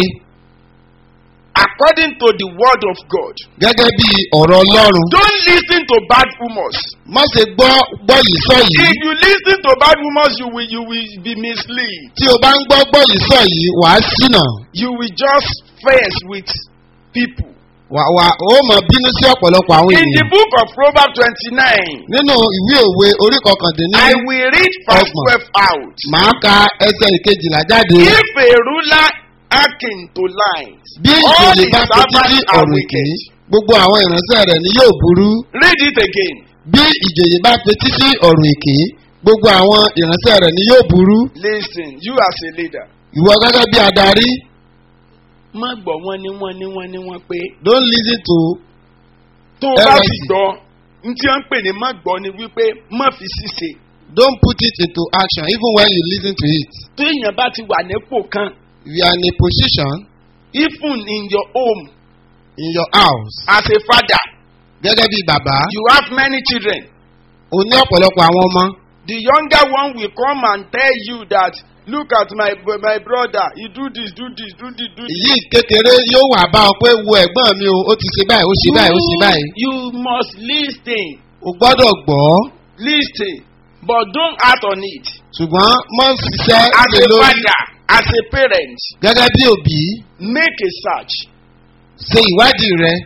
according to the word of God. gẹ́gẹ́ bí ọ̀rọ̀ ọlọ́run. Don't listen to bad rumors. má ṣe gbọ́ gbọ́ yìí sọ yìí. If you listen to bad rumors, you will you will be misled. tí o bá ń gbọ́ gbọ́ yìí sọ yìí wàá ṣìnà. You will just face with people. wà wà ó mọ̀ bínú sí ọ̀pọ̀lọpọ̀ àwọn In the ènìyàn. book of Proverbs 29, nínú ìwé òwe orí kọkàndínní I will read verse Ọgbọ̀n. 12 out. màá ka ẹsẹ̀ ìkejìlá jáde. If a ruler hearken to lies, bí all ìjòyè his bá fetí sí servants are ọ̀rọ̀ èké wicked. gbogbo àwọn ìránṣẹ́ rẹ̀ ni yóò burú. Read it again. bí ìjòyè bá fetí sí ọ̀rọ̀ èké gbogbo àwọn ìránṣẹ́ rẹ̀ ni yóò burú. Listen, you as a leader. ìwọ gẹ́gẹ́ bí adarí Má gbọ́ wọn ní wọn ní wọn ní wọn pé don't listen to tó o bá LSC. sì gbọ́ n tí wọ́n ń pè ní má gbọ́ ni wípé má fi ṣíṣe. don't put it into action even when you listen to it. Tó èèyàn bá ti wà nípò kan, if you are in a position even in your home in your house as a father, gẹ́gẹ́ bí bàbá you have many children. o ní ọ̀pọ̀lọpọ̀ àwọn ọmọ The younger one will come and tell you that look at my my brother he do this do this do this do this. èyí kékeré yóò wà bá ọ pé wo ẹ̀gbọ́n mi o ó ti ṣe báyìí ó ṣe báyìí ó ṣe báyìí you must lis ten o gbọ́dọ̀ gbọ́ lis ten but don't act on it. ṣùgbọ́n mọ́ ṣiṣẹ́ as lé a lórí father as a parent gẹ́gẹ́ bí òbí make a search ṣe ìwádìí rẹ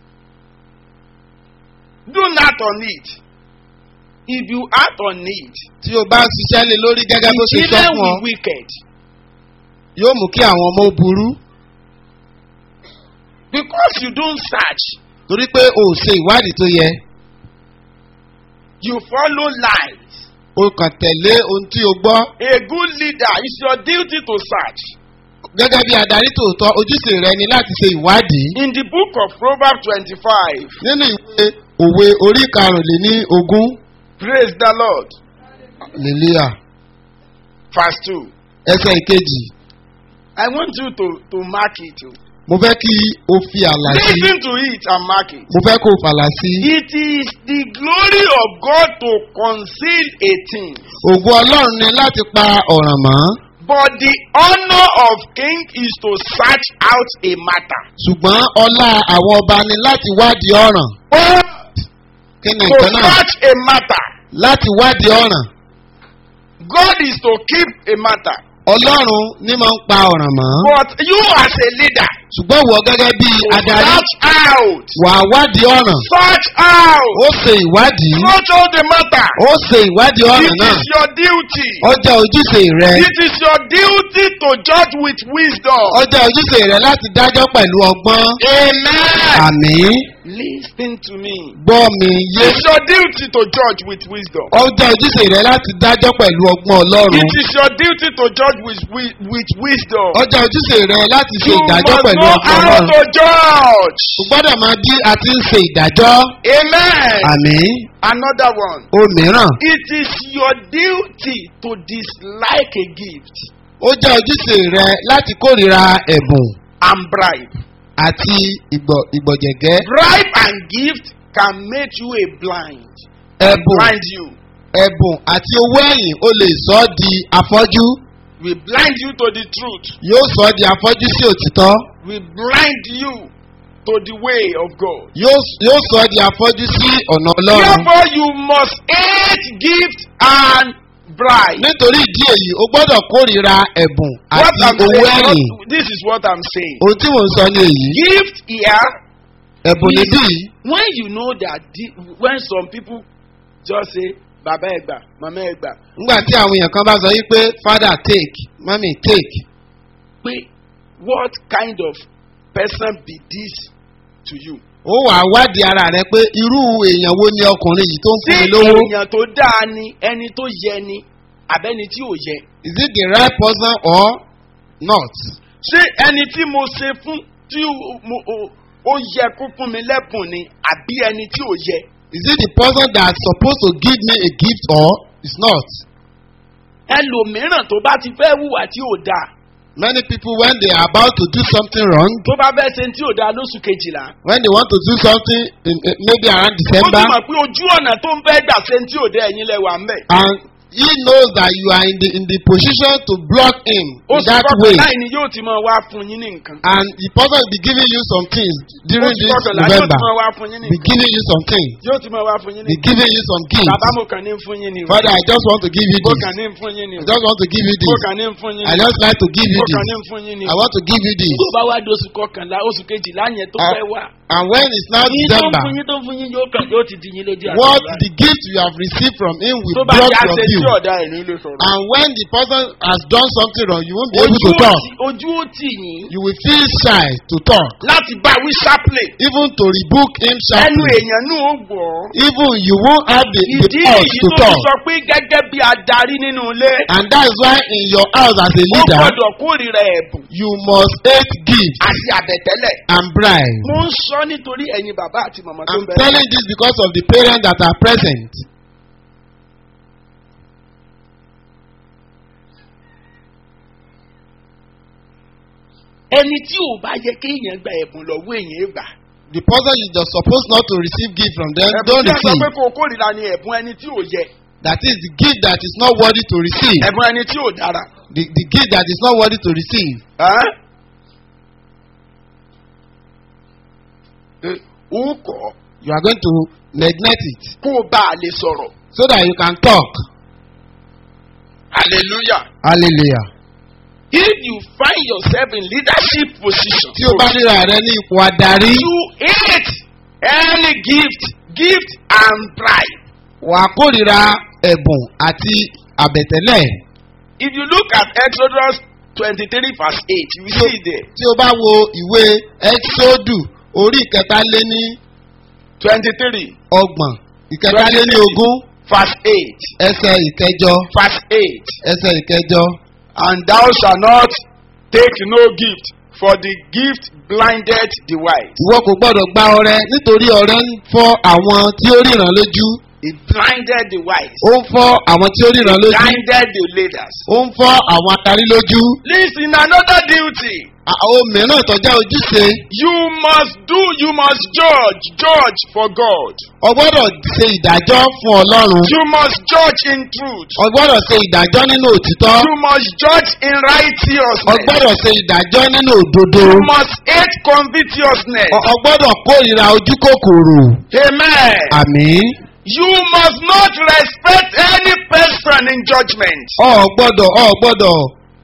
don't act on it if you act on it tí o bá ṣiṣẹ́ lé lórí gẹ́gẹ́ bó the ṣe sọ children fún ọ will wicked yóò mú kí àwọn ọmọ ó burú because you don't search torí pé o ò ṣe ìwádìí tó yẹ you follow lies o kàn tẹ̀lé ohun tí o gbọ́ a good leader it's your duty to search. gẹ́gẹ́ bí adarí tòótọ́ ojúṣe rẹ ni láti ṣe ìwádìí In the book of Proverbs 25, nínú ìwé òwe orí karùnléní ogún praise the Lord, lèlíà verse 2. ẹsẹ̀ ìkejì I want you to, to mark it. oh. mo fẹ́ kí o fi àlà sí Listen to it and mark it. mo fẹ́ kó o fàlà sí It is the glory of God to conceal a thing, ògùn ọlọ́run ni láti pa ọ̀ràn mọ́ but the honor of king is to search out a matter. ṣùgbọ́n ọlá àwọn ọba ni láti wádìí ọ̀ràn But kí ni to nǹkan náà search a matter, láti wádìí ọ̀ràn God is to keep a matter. ọlọ́run ní máa ń pa ọ̀ràn mọ́ But you as a leader, ṣùgbọ́n wọ gẹ́gẹ́ bí to adarí search out, wà á wádìí ọ̀ràn search out, ó ṣe ìwádìí search out the matter. ó ṣe ìwádìí It ọ̀ràn náà is your duty. ọjà ojúṣe rẹ It is your duty to judge with wisdom. ọjà ojúṣe rẹ láti dájọ́ pẹ̀lú ọgbọ́n Amen. àmì Listen to me. gbọ́ mi yé It's your duty to judge with wisdom. ọjà ojúṣe rẹ láti dájọ́ pẹ̀lú ọgbọ́n ọlọ́run It is your duty to judge with, with, with wisdom. ọjà ojúṣe rẹ láti ṣe You ìdájọ́ must pẹ̀lú know ọgbọ́n how ọlọ́run to judge. o gbọ́dọ̀ máa bí a ti ń ṣe ìdájọ́ Amen. àmì Another one. òmíràn It is your duty to dislike a gift ó jẹ́ ojúṣe rẹ láti kórìíra ẹ̀bùn and bribe. àti ìgbọ̀- ìgbọ̀jẹ̀gẹ́ Bribe and gift can make you a blind. ẹ̀bùn Blind you. ẹ̀bùn àti owó ẹ̀yìn ó lè sọ ọ́ di afọ́jú We blind you to the truth. yóò sọ ọ́ di afọ́jú sí òtítọ́ We blind you to the way of God. yóò yóò sọ ọ́ di afọ́jú sí ọ̀nà ọlọ́run Therefore, you must hate gift and bribe. nítorí ìdí èyí o gbọ́dọ̀ kórìíra ẹ̀bùn What àti I'm owó saying, ẹ̀yìn what- this is what I'm saying. ohun tí mò ń sọ ní èyí Gift here, ẹ̀bùn is níbí yìí when you know that the, when some people just say, Baba Egba, Mama Egba, nígbà tí àwọn èèyàn kan bá sọ yí pé father take mami take pé what kind of person be this to you? ó wàá wádìí ara rẹ pé irú èèyàn wo ni ọkùnrin yìí tó ń Ṣé fún mi lówó èèyàn tó dáa ni ẹni tó yẹ ni àbẹ́ni tí ò yẹ. Is it the right person or not? ṣé ẹni tí mo ṣe fún tí ó- mo- ó- ó yẹ kó fún mi lẹ́bùn ni àbí ẹni tí ò yẹ. Is it the person that's supposed to give me a gift or is not? ẹlòmíràn tó bá ti fẹ́ hùwà tí ò dáa Many people, when they are about to do something wrong, tó bá fẹ́ ṣe tí ò dáa lóṣù kejìlá. when they want to do something in, uh, maybe around ó sì December, mọ̀ pé ojú ọ̀nà tó ń fẹ́ gbà ṣe tí ò dé ẹ̀yin lẹ́wà ń bẹ̀. and he knows that you are in the in the position to block him in oṣù that way, kọkànlá yìí ni yóò ti máa wá fún yín ní nǹkan. and the person will be giving you some things during oṣù this kọkànlá yóò ti November, máa wá fún yín ní be nǹkan. giving you some things, yóò ti máa wá fún yín ní be nǹkan. giving you some bàbá gifts. mo kàn ní fún yín ni o. Father, I just want to give you mo this. kàn ní fún yín ni I o. just want to give you mo this. kàn ní fún yín I ni o. just like to give you mo kàn ní this. fún yín ni I o. want to give you this. tó bá wá di oṣù kọkànlá oṣù kejìlá yẹn tó Ah, fẹ́ wá. And when it's now yín tó ń December, fún yín tó ń fún yín yóò kàn yóò ti di yín lójú àgbà. what the gift you have received from him tó will bá block yá your ṣe tí view. ọ̀dà ẹ̀ ní ilé sọ̀rọ̀. And when the person has done something wrong, you won't be able ojú to ó talk. tì- ojú ó tì yín You will feel shy to talk, láti bá wí ṣáplẹ̀. even to rebuke him ẹnu sharply. èèyàn náà ó gbọ́. Even you won't have the, the ìdí urge èyí to tó fi talk. sọ pé gẹ́gẹ́ bí adarí nínú ilé. And that is why in your house as a ó leader, gbọ́dọ̀ kórìíra ẹ̀bùn you must hate gifts àti àbẹ̀tẹ́lẹ̀. and bribe. mo ń sọ nítorí ẹ̀yin bàbá àti màmá tó I'm ń bẹ̀rẹ̀. telling this because of the parents that are present. ẹni tí ò bá yẹ kéèyàn gba ẹ̀bùn lọ́wọ́ èèyàn gbà. The person you are supposed not to receive gift from them, ẹ̀bùn don't tí a sọ receive. pé kó o kórìíra ni ẹ̀bùn ẹni tí ò yẹ. That is the gift that is not worthy to receive. ẹ̀bùn ẹni tí ò dára. The, the gift that is not worthy to receive. Ẹ́? Ẹ, ó kọ́ You are going to neglect it kó o bá a lè sọ̀rọ̀. so that you can talk. hallelujah. Hallelujah. if you find yourself in leadership position. Tí o bá ríra rẹ ní ipò adarí, you hate any gift gift and bribe. wà á kórìíra ẹ̀bùn àti àbẹ̀tẹ́lẹ̀. if you look at exodus twenty-three verse eight you will see it there. Tí o bá wo ìwé Ẹ́xódù orí ìkẹtàlé ní twenty-three ọgbọ̀n ìkẹtàlé ní ogún verse eight ẹsẹ̀ ìkẹjọ verse eight. ẹsẹ̀ ìkẹjọ. and thou shalt not take no gift for the gift blinded the wise. Ìwọ kò gbọ́dọ̀ gba ọrẹ nítorí ọrẹ ń fọ́ àwọn tí ó ríran lójú. it blinded the wise. Ó ń fọ́ àwọn tí ó ríran lójú. blinded the leaders. Ó ń fọ́ àwọn adarí lójú. listen another duty. Àwọn mìíràn tọ́jà ojúṣe. you must do you must judge judge for God. O gbọ́dọ̀ ṣe ìdájọ́ fún Ọlọ́run. you must judge in truth. O gbọ́dọ̀ ṣe ìdájọ́ nínú òtítọ́. you must judge in O righteousness. gbọ́dọ̀ ṣe ìdájọ́ nínú òdodo. you must hate covetousness. O o gbọ́dọ̀ kórìíra ojú kòkòrò. amen. Àmín. you must not respect any person in judgment. O gbọ́dọ̀ o gbọ́dọ̀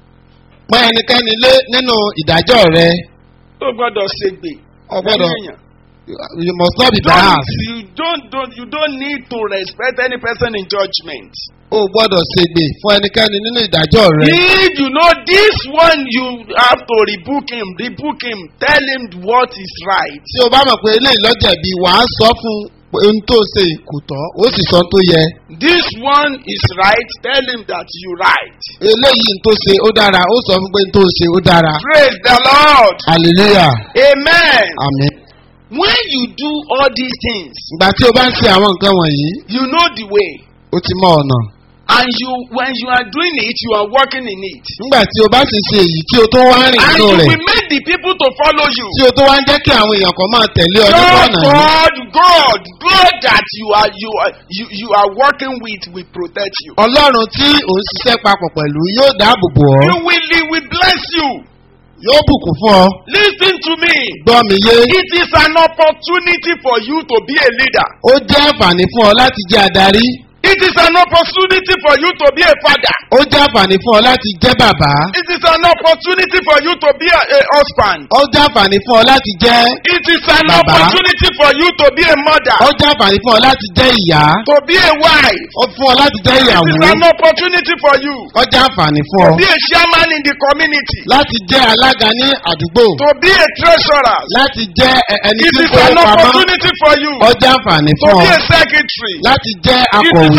pọ́n ẹnikẹ́ni lé nínú ìdájọ́ rẹ. ó gbọ́dọ̀ ṣègbè. O gbọ́dọ̀ lẹ́yìn èèyàn. you must not be don't, biased. you don't don't you don't need to respect any person in judgment. O gbọ́dọ̀ ṣègbè fún ẹnikẹ́ni nínú ìdájọ́ rẹ. if you know this one you have to rebuke him rebuke him tell him what is right. Tí o bá mọ̀ pé eléyìí lọ́jẹ̀bi wàá sọ fún pé ohun tó ṣe kò tọ́, ó sì sọ ohun tó yẹ. this one is right tell him that you right. Eléyìí ohun tó ṣe ó dára, ó sọ fún pé ohun tó ṣe ó dára. praise the lord. Hallelujah. amen. Àmín. when you do all these things Ìgbà tí o bá ń ṣe àwọn nǹkan wọ̀nyí, you know the way ó ti mọ ọ̀nà. and you when you are doing it you are working in it. Nígbà tí o bá sì ṣe èyí tí o tó wá rìn and nínú you rẹ̀, will make the people to follow you. tí o tó wá ń jẹ́ kí àwọn èèyàn kan máa tẹ̀lé ọ nípa God, ọ̀nà yìí. God, God, God that you are you are you, you are working with will protect you. Ọlọ́run tí ò ń ṣiṣẹ́ papọ̀ pẹ̀lú yóò dáàbò bò ọ́, You will he will bless you. yóò bùkún fún ọ. Listen to me. Gbọ́ mi yé. It is an opportunity for you to be a leader. Ó jẹ́ àǹfààní fún ọ láti jẹ́ adarí. It is an opportunity for you to be a father. Ó jẹ́ àǹfààní fún ọ láti jẹ́ bàbá. It is an opportunity for you to be a, a husband. Ó jẹ́ àǹfààní fún ọ láti jẹ́. It is an Baba. opportunity for you to be a mother. Ó jẹ́ àǹfààní fún ọ láti jẹ́ ìyá. To be a wife. Ó fún ọ láti jẹ́ It ìyàwó. is an opportunity for you Ó jẹ́ àǹfààní fún to ọ be a chairman in the community. láti jẹ́ alága ní àdúgbò. To be a treasurer. Láti jẹ́ ẹ- ẹni It tí is kò an pamọ́. opportunity for you Ó jẹ́ àǹfààní to fún be ọ a secretary. láti jẹ́ It is akọ̀wé.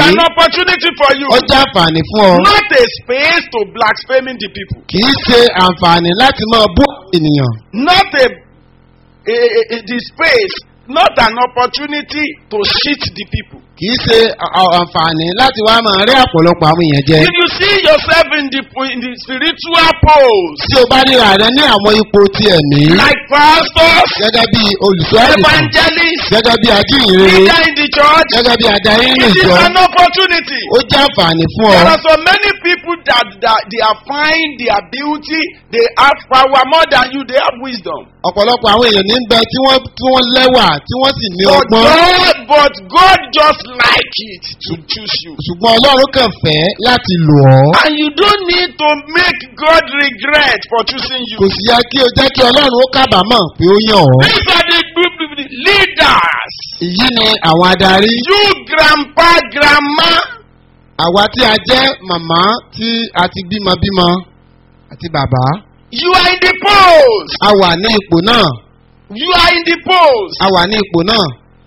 an opportunity for you. ó jẹ́ àǹfààní fún ọ Not a space to blaspheming the people. kì í ṣe àǹfààní láti máa bú àwọn ènìyàn Not a, a, a, a the space. Not an opportunity to cheat the people. kì í ṣe à- à- àǹfààní láti wá máa rí àpọ̀lọpọ̀ àwọn èèyàn jẹ. If you see yourself in the in the spiritual pose, tí o bá ríra rẹ ní àwọn ipò ti ẹ̀mí like pastors, gẹ́gẹ́ bí olùṣọ́ àgùntàn evangelists, gẹ́gẹ́ bí ajíhìnrere leader in the church, gẹ́gẹ́ bí adarí nínú it is ìjọ an opportunity. ó jẹ́ àǹfààní fún ọ. There are so many people that, that they are fine, they are beauty, they have power more than you, they have wisdom. ọ̀pọ̀lọpọ̀ àwọn èèyàn ní bẹ tí wọ́n tí wọ́n lẹ́wà tí wọ́n sì ní But ọgbọ́n God, but God just like it to choose you. ṣùgbọ́n ọlọ́run kàn fẹ́ láti lò ọ́. And you don't need to make God regret for choosing you. kò sì yẹ kí o jẹ́ kí ọlọ́run ó kábàámọ̀ pé ó yàn ọ́. These are the, the, the leaders. èyí ni àwọn adarí You grandpa, grandma, àwa tí a jẹ́ màmá tí a ti bímọ bímọ àti bàbá you are in the post. a wà ní ipò náà You are in the post. a wà ní ipò náà.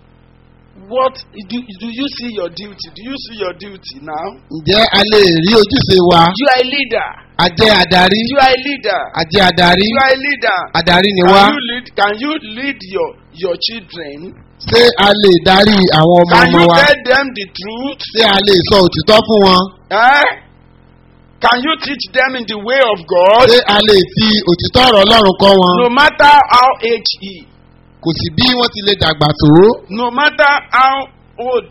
What do, do you see your duty? Do you see your duty now? ǹjẹ́ a lè rí ojúṣe wa You are a leader. a jẹ́ adarí You are a leader. a jẹ́ adarí You are a leader. adarí ni Can wá you lead? Can you lead your your children? ṣé a lè darí àwọn ọmọ Can ọmọ you wa tell them the truth? ṣé a lè sọ òtítọ́ fún wọn Eh? Can you teach them in the way of God? ṣé a lè fi òtítọ́ ọ̀rọ̀ ọlọ́run kọ́ wọn No matter how age he, kò sí bí wọ́n ti lè dàgbà tó no matter how old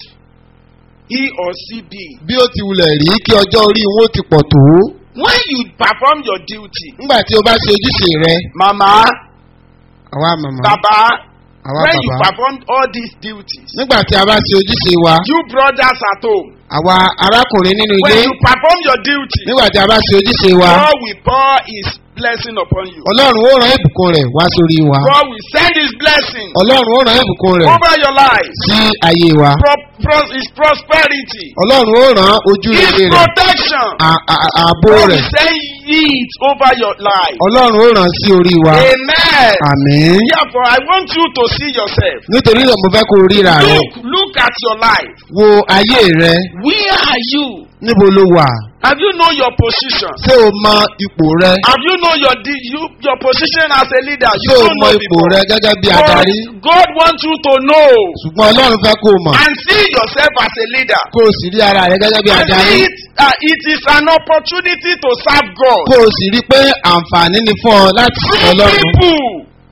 he or she be. bí ó ti wulẹ̀ rí kí ọjọ́ orí wọn ó ti pọ̀ tó When you perform your duty, nígbà tí o bá ṣe ojúṣe rẹ mama, àwa màmá baba, àwa when you bàbá perform all these duties, nígbà tí a bá ṣe ojúṣe wa you brothers at home, àwa arákùnrin nínú when ilé you perform your duty, nígbà tí a bá ṣe ojúṣe wa God will pour His blessing upon you. ọlọ́run ó rán ìbùkún rẹ̀ wá sórí wa God will send His blessing ọlọ́run ó rán ìbùkún rẹ̀ over your life. sí ayé wa Pro- pro- His prosperity, ọlọ́run ó rán ojú His rere rẹ̀ protection. à- à- ààbò God rẹ̀ will send it over your life. ọlọ́run ó rán sí orí wa Amen. àmín Therefore, I want you to see yourself. nítorí náà mo fẹ́ kó o ríra rẹ Look, look at your life. wo ayé rẹ Where are you? níbo ló wà Have you know your position? ṣé o mọ ipò rẹ Have you know your di- you, your position as a leader? You ṣé o don't mọ know ipò before. rẹ gẹ́gẹ́ bí God, adarí God wants you to know ṣùgbọ́n ọlọ́run fẹ́ kó o mọ̀ and see yourself as a leader. kó o sì rí ara rẹ gẹ́gẹ́ bí And adarí it, uh, it is an opportunity to serve God. kó o sì rí pé àǹfààní ni fún ọ láti sìn True ọlọ́run people.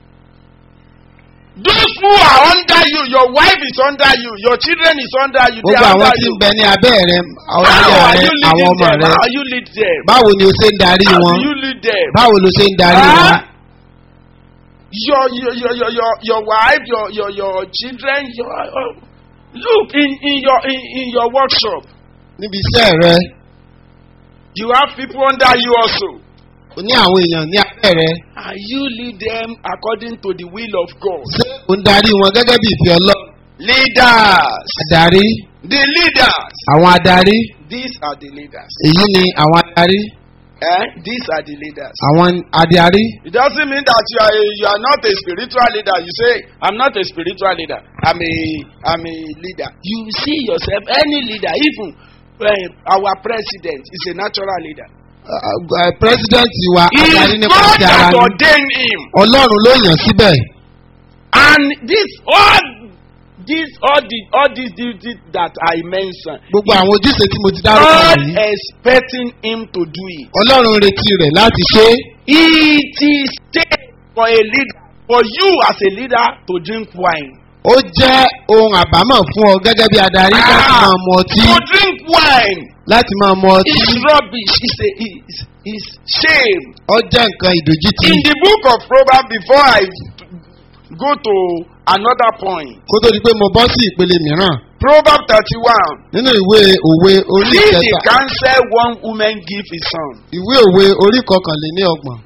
Those who are under you, your wife is under you, your children is under you, they gbogbo are àwọn under tí you. ń bẹ ní abẹ́ rẹ àwọn How aya are rẹ you àwọn leading ọmọ them? rẹ How you lead them? báwo ni o ṣe ń darí How wọn do you lead them? báwo ló ṣe ń darí wọn Huh? Your, your, your, your, your, your wife, your, your, your children, your, uh, look in, in your in, in your workshop. níbi iṣẹ́ rẹ You have people under you also. o ní àwọn èèyàn ní abẹ́ rẹ And you lead them according to the will of God. ṣé o ń darí wọn gẹ́gẹ́ bí ìfẹ́ ọlọ́run Leaders. adarí The leaders. àwọn adarí These are the leaders. èyí ni àwọn adarí Eh? These are the leaders. àwọn adarí It doesn't mean that you are a, you are not a spiritual leader. You say, I'm not a spiritual leader. I'm a I'm a leader. You see yourself, any leader, even uh, our president is a natural leader. pírẹsidẹ́ǹtì wa It adarí is nípa God ti ara that ni ordained him. ọlọ́run ló yàn síbẹ̀ And this all this all the all these duties that I mentioned. gbogbo àwọn ojúṣe tí mo ti dárúkọ God yìí expecting him to do it. ọlọ́run retí rẹ̀ láti ṣe é It is take for a leader, for you as a leader to drink wine. ó jẹ́ ohun àbámọ̀ fún ọ gẹ́gẹ́ bí adarí láti Ah, máa mu ọtí to drink wine láti máa mu ọtí is rubbish. It's a is is shame. ó jẹ́ nǹkan ìdójútì In the book of Proverbs, before I go to another point, kó tó di pé mo bọ́ sí ìpele mìíràn Proverbs thirty-one. nínú ìwé òwe orí See the ìkẹta counsel one woman give his son. ìwé òwe orí kọkànléní ọgbọ̀n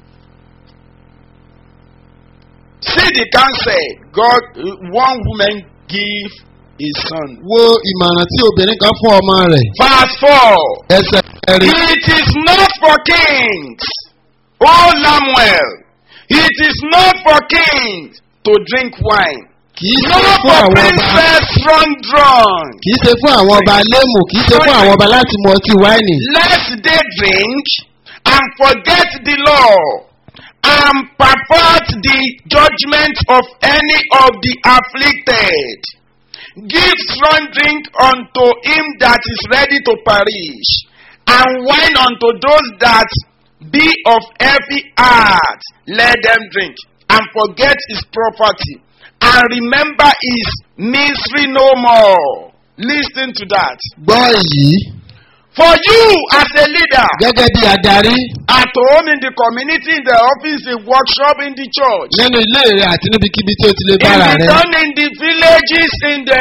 See the counsel God one woman give his son. wo ìmọ̀ràn tí obìnrin kan fún ọmọ rẹ̀ Verse four. ẹsẹ̀ kẹrin It is not for kings, O Samuel. It is not for kings to drink wine kì í No ṣe fún for àwọn ọba princess run drunk. kì í ṣe fún àwọn ọba léèmù kì í ṣe fún àwọn ọba láti mu ọtí wáìnì. Lest they drink and forget the law and pervert the judgment of any of the afflicted. Give strong drink unto him that is ready to perish, and wine unto those that be of heavy heart. Let them drink and forget his property, and remember his misery no more. Listen to that. gbọ́ èyí For you as a leader, gẹ́gẹ́ bí adarí at home, in the community, in the office, in workshop, in the church, nínú ilé rẹ àti níbikíbi tí o ti lè in bára the rẹ town, in the villages, in the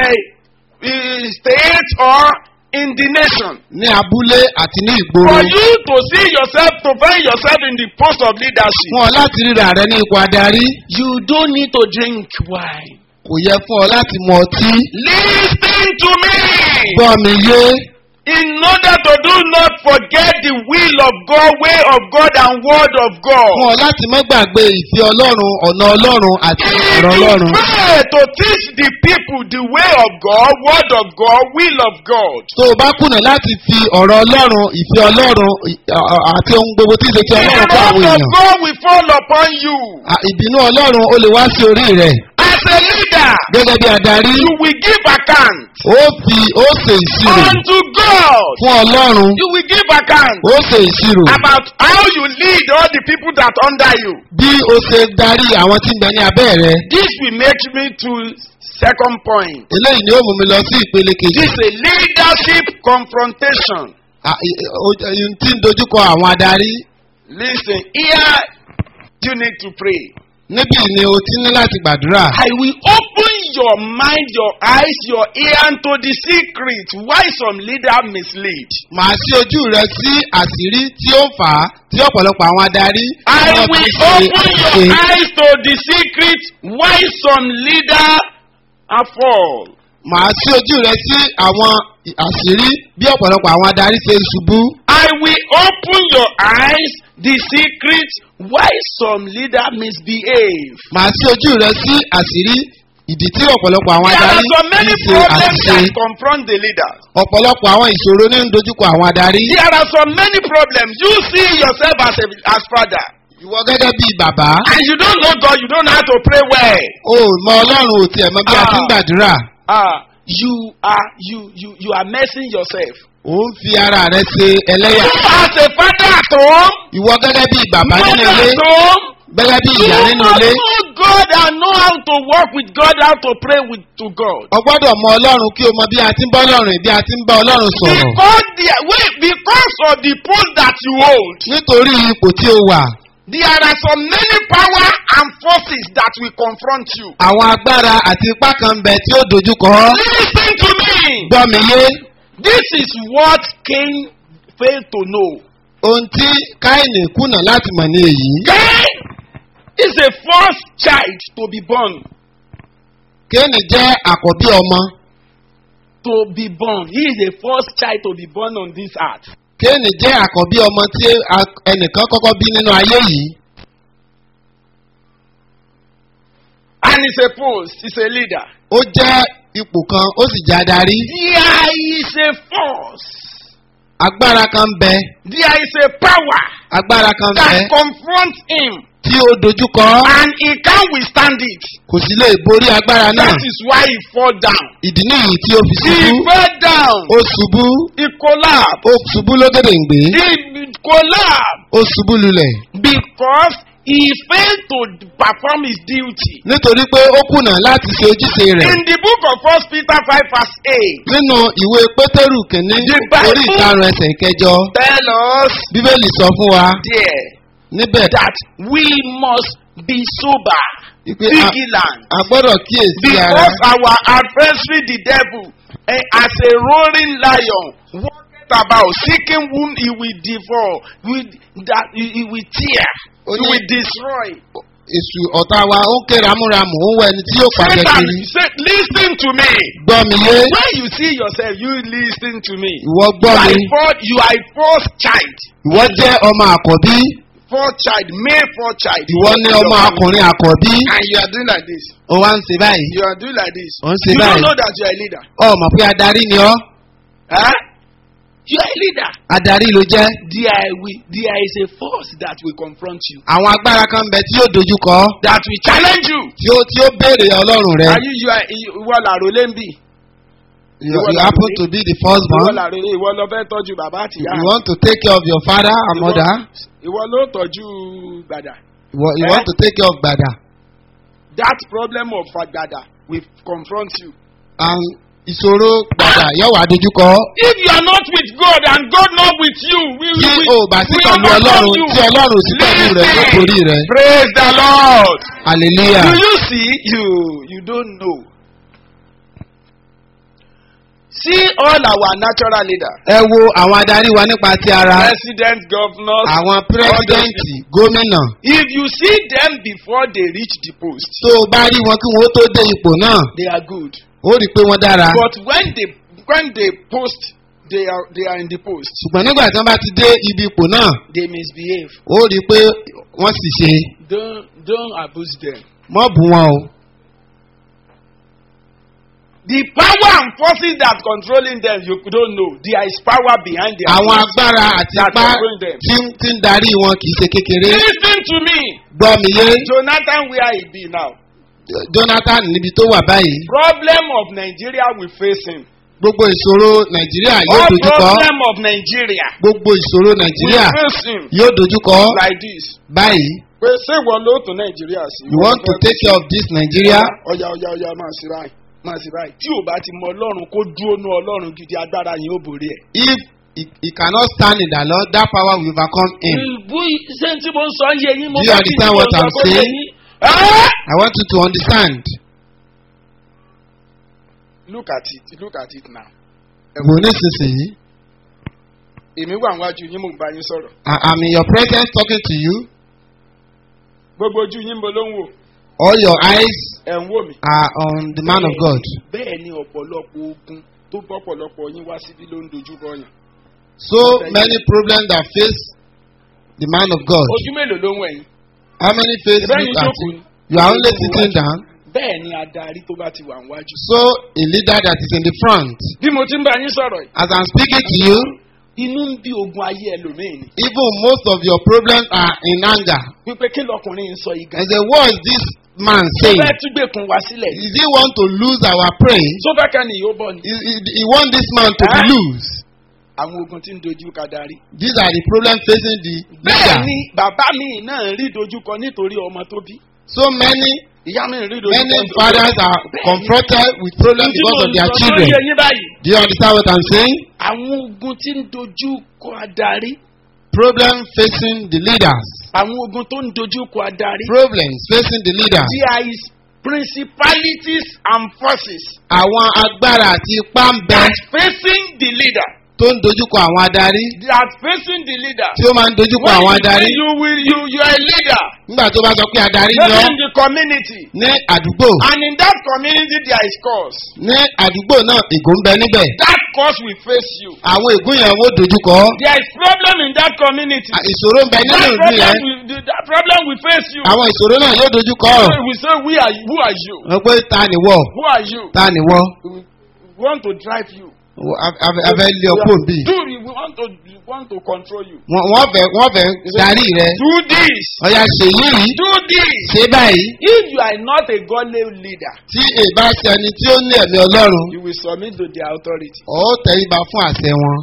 uh, state, or in the nation. ní abúlé àti ní For ìgboro you to see yourself, to find yourself in the post of leadership, fún ọ láti ríra rẹ ní ipò adarí you don't need to drink wine. kò yẹ fún ọ láti mu ọtí. Listen to me. gbọ́ mi yé In order to do not forget the will of God, way of God, and word of God. fún ọ láti má gbàgbé ìfẹ́ ọlọ́run ọ̀nà ọlọ́run àti If ọ̀rọ̀ you ọlọ́run. pray to teach the people the way of God, word of God, will of God, tó o bá kùnà láti fi ọ̀rọ̀ ọlọ́run ìfẹ́ ọlọ́run ì- à- à- àti ohun gbogbo tí ń ṣe ti the ọlọ́run fún wrath àwọn of èèyàn. God will fall upon you. À, ìbínú ọlọ́run ó lè wá sí orí rẹ̀ As a leader, gẹ́gẹ́ bí adarí you will give account ó fi ó ṣe ìṣirò unto God. fún ọlọ́run You will give account ó ṣe ìṣirò about how you lead all the people that under you. bí o ṣe darí àwọn tí ń bẹ ní abẹ́ rẹ. This will make me to second point. eléyìí ni ó mú mi lọ sí ìpele kejì. This is a leadership confrontation. À, ì- o- ohun tí ń dojúkọ àwọn adarí Listen, here you need to pray. níbí ni o ti ní láti gbàdúrà. I will open your mind, your eyes, your ear to the secret why some leader mislead. màá sí ojú rẹ sí àṣírí tí ó fà á tí ọ̀pọ̀lọpọ̀ àwọn adarí. I wọ́n will fi ṣe open your àṣìṣe. eyes to the secret why some leader are fall. màá sí ojú rẹ sí àwọn àṣírí bí ọ̀pọ̀lọpọ̀ àwọn adarí ṣe ń ṣubú. I will open your eyes the secret why some leader misbehave. màá sí ojú rẹ sí àṣírí ìdí tí ọ̀pọ̀lọpọ̀ àwọn There are adarí so many ń ṣe problems àṣìṣe. that confront the leaders. ọ̀pọ̀lọpọ̀ àwọn ìṣòro ní ń dojúkọ àwọn adarí. There are so many problems. You see yourself as a as father. ìwọ gẹ́gẹ́ bí bàbá And you don't know God, you don't know how to pray well. o ò mọ ọlọ́run ò tiẹ̀ mọ bí a ti ń Ah. gbàdúrà. Ah, you are you you you are messing yourself. ò ń fi ara rẹ ṣe ẹlẹ́yà. You as a father at home, ìwọ gẹ́gẹ́ bí bàbá mother nínú ilé at home, gẹ́gẹ́ bí you ìyá must nínú ilé. know God and know how to work with God, how to pray with to God. o gbọ́dọ̀ mọ ọlọ́run kí o mọ bí a ti ń bá ọlọ́run bí a ti ń bá ọlọ́run sọ̀rọ̀. Because the wait, because of the post that you hold, nítorí ipò tí o wà there are so many power and forces that will confront you. àwọn agbára àti ipá kan ń bẹ tí ó dojúkọ ọ́. Listen to me. gbọ́ mi yé This is what Cain failed to know. ohun tí káìní kùnà láti mọ̀ ní èyí. Cain is a first child to be born. kéènì jẹ́ àkọ́bí ọmọ To be born. He is the first child to be born on this earth. kéènì jẹ́ àkọ́bí ọmọ tí a- ẹnìkan kọ́kọ́ bí nínú ayé yìí. And he's a post, he's a leader. ó jẹ́ ipò kan ó sì jẹ́ adarí. There is a force. agbára kan ń bẹ There is a power agbára kan ń bẹ that confronts him. tí ó dojúkọ ọ́. And he can't withstand it. kò sì lè borí agbára náà. That is why he fall down. ìdí nìyí tí ó fi He ṣubú. fell down. ó ṣubú He collapsed. ó ṣubú lógèdèǹgbé He collapsed ó ṣubú lulẹ̀ because he failed to perform his duty. nítorí pé ó kùnà láti ṣe ojúṣe rẹ̀. In the book of First Peter 5 verse 8, nínú ìwé pétérù kìíní The Bible- orí ìkarùn ẹsẹ̀ ìkẹjọ tell us bíbélì sọ fún wa there níbẹ̀ that we must be sober, wípé a- vigilant, a gbọ́dọ̀ kíyèsí ara because our adversary the devil, eh, as a roaring lion, walketh about seeking whom he will devour, with that he, he will tear, he Ó ní- will destroy. èṣù ọ̀tá wa ó ń ké ramúramù ó ń wọ ẹni tí yóò pàjẹ́ Satan, kiri say, listen to me. gbọ́ mi yé When you see yourself, you listen to me. ìwọ You gbọ́ are, mi a first, you are a first child. ìwọ jẹ́ ọmọ àkọ́bí fourth child, male fourth child. ìwọ ní ọmọ akùnrin àkọ́bí And you are doing like this. ó wá ń ṣe báyìí You are doing like this. ó ń ṣe You don't báyìí know that you are a leader. ọ mọ̀ pé adarí ni ọ́ Huh? You are a leader. adarí ló jẹ́ There, will, there is a force that will confront you, àwọn agbára kan bẹ tí yóò dojú kọ ọ́, that will challenge you. tí ó tí ó béèrè ọlọ́run rẹ Are you, you are, ìwọ làrólé ń bì. you, you happen to be the first Ìwọ born làrólé, ìwọ lọ fẹ́ tọ́jú bàbá àti you ìyá. want to take care of your father and Ìwọ- mother Ìwọ ló tọ́jú gbàdà. you, you Eh? want to take care of gbada That problem of gbàdà will confront you. and ìṣòro gbada yóò wá dojú kọ ọ́. If you are not with God and God not with you, we tí will o bá sí pẹ̀lú ọlọ́run tí ọlọ́run ò sí pẹ̀lú rẹ yóò borí rẹ Praise the Lord. hallelujah Do you see? You you don't know. See all our natural leaders, ẹ wo àwọn adarí wa nípa ti ara president, governors. àwọn pírẹsidẹ́ǹtì gómìnà If you see them before they reach the post, tó o bá rí wọn kí wọn ó tó dé ipò náà they are good. ó rí i pé wọ́n dára But when they when they post, they are they are in the post. ṣùgbọ́n nígbà tí wọ́n bá ti dé ibi ipò náà They misbehave. ó rí i pé wọ́n sì ṣe Don't don't abuse them. mọ́ bù wọn o The power and forces that controlling them, you don't know. There is power behind them. àwọn agbára àti That ipá control them. tí ń- tí ń darí wọn kì í ṣe kékeré Listen to me. gbọ́ mi yé Jonathan, where he be now? jonathan níbi tó wà báyìí Problem of Nigeria we face him. gbogbo ìṣòro nàìjíríà yóò All dojú kọ problem of Nigeria gbogbo ìṣòro we nàìjíríà face him yóò dojú kọ like this. báyìí Pé ṣé ìwọ ló tó Nàìjíríà sí? you want to take care of this nigeria Ọya ọya ọya máa ṣe báyìí. Máa ṣe báyìí. Tí ò bá ti mọ Ọlọ́run kó dúró ní Ọlọ́run gidi agbára yẹn ó borí ẹ̀. if he, he cannot stand in the lord that power will overcome him Ìbú ṣé tí mo ń sọ yé yín mo Do you fẹ́ kí understand n what sọ I'm kó yé saying? yín. Ah! i want you to understand Look at it look at it now. wò nísinsìnyí Èmi wà níwájú yín mò ń bá yín sọ̀rọ̀. i am in your presence talking to you Gbogbo ojú yín mo ló ń wò. all your eyes Ẹ̀ ń wò mí. are on the man of god Bẹ́ẹ̀ ni ọ̀pọ̀lọpọ̀ ogun tó bọ́pọ̀lọpọ̀ yín wá síbí ló ń dojú kọ yàn. so many problems that face the man of god Ojú mélòó ló ń wẹ̀ yín? how many face Ìbẹ́ yín look at jókòó you ni. you are only sitting down Bẹ́ẹ̀ ni adarí tó bá ti wà níwájú. so a leader that is in the front Bí mo ti ń bá yín sọ̀rọ̀ yìí, as i'm speaking to you inú ń bí ogun ayé ẹlòmíì ni. even most of your problems are in anger Wípé kí lọkùnrin ń sọ yìí gan. and say what is this man Tó saying fẹ́ túgbèkùn wá sílẹ̀. Is he want to lose our prey? Tó fẹ́ kẹ́ni yóò bọ̀ ni. He, he, he want this man to be Huh? loose. Àwọn ogun tí ń dojú ka darí. These are the problems facing the Bẹ́ẹ̀ leader. ni bàbá mi náà rí dojúkọ nítorí ọmọ tó bí. So many, Ìyá mi rí dojúkọ. many fathers are confronted with problems because of their children. Yé yín báyìí. Do you understand what I'm saying? Àwọn ogun tí ń dojú kọ adarí. Problems facing the leaders. Àwọn ogun tó ń dojú kọ adarí. Problems facing the leaders. There is principalities and forces Àwọn agbára àti ipá ń bẹ that facing the leader. tó ń dojúkọ àwọn adarí. That facing the leader. Tí ó máa ń dojúkọ When àwọn you say adarí. you will you you are a leader. Nígbà tó bá sọ pé adarí Maybe lọ in the community. ní àdúgbò. And in that community there is cause. Ní àdúgbò náà ègò ń bẹ níbẹ̀. That cause will face you. Àwọn ègún yẹn wó dojúkọ. There is problem in that community. À, ìṣòro ń bẹ nínú That ìlú problem yẹn will the- that problem will face you. àwọn ìṣòro náà yóò dojú kọ ọ We say we are who are you? wọn pé ta ni wọ Who are you? ta ni wọ We want to drive you. abẹ lé ọkọ bí Do we want to we want to control you? wọn fẹ wọn fẹ darí rẹ Do this. ọyà ṣe yìí Do this. ṣe báyìí If you are not a godly leader, tí èbá ṣe ẹni tí ó ní ẹ̀mí ọlọ́run you will submit to their authority. ó tẹríba fún àṣẹ wọn.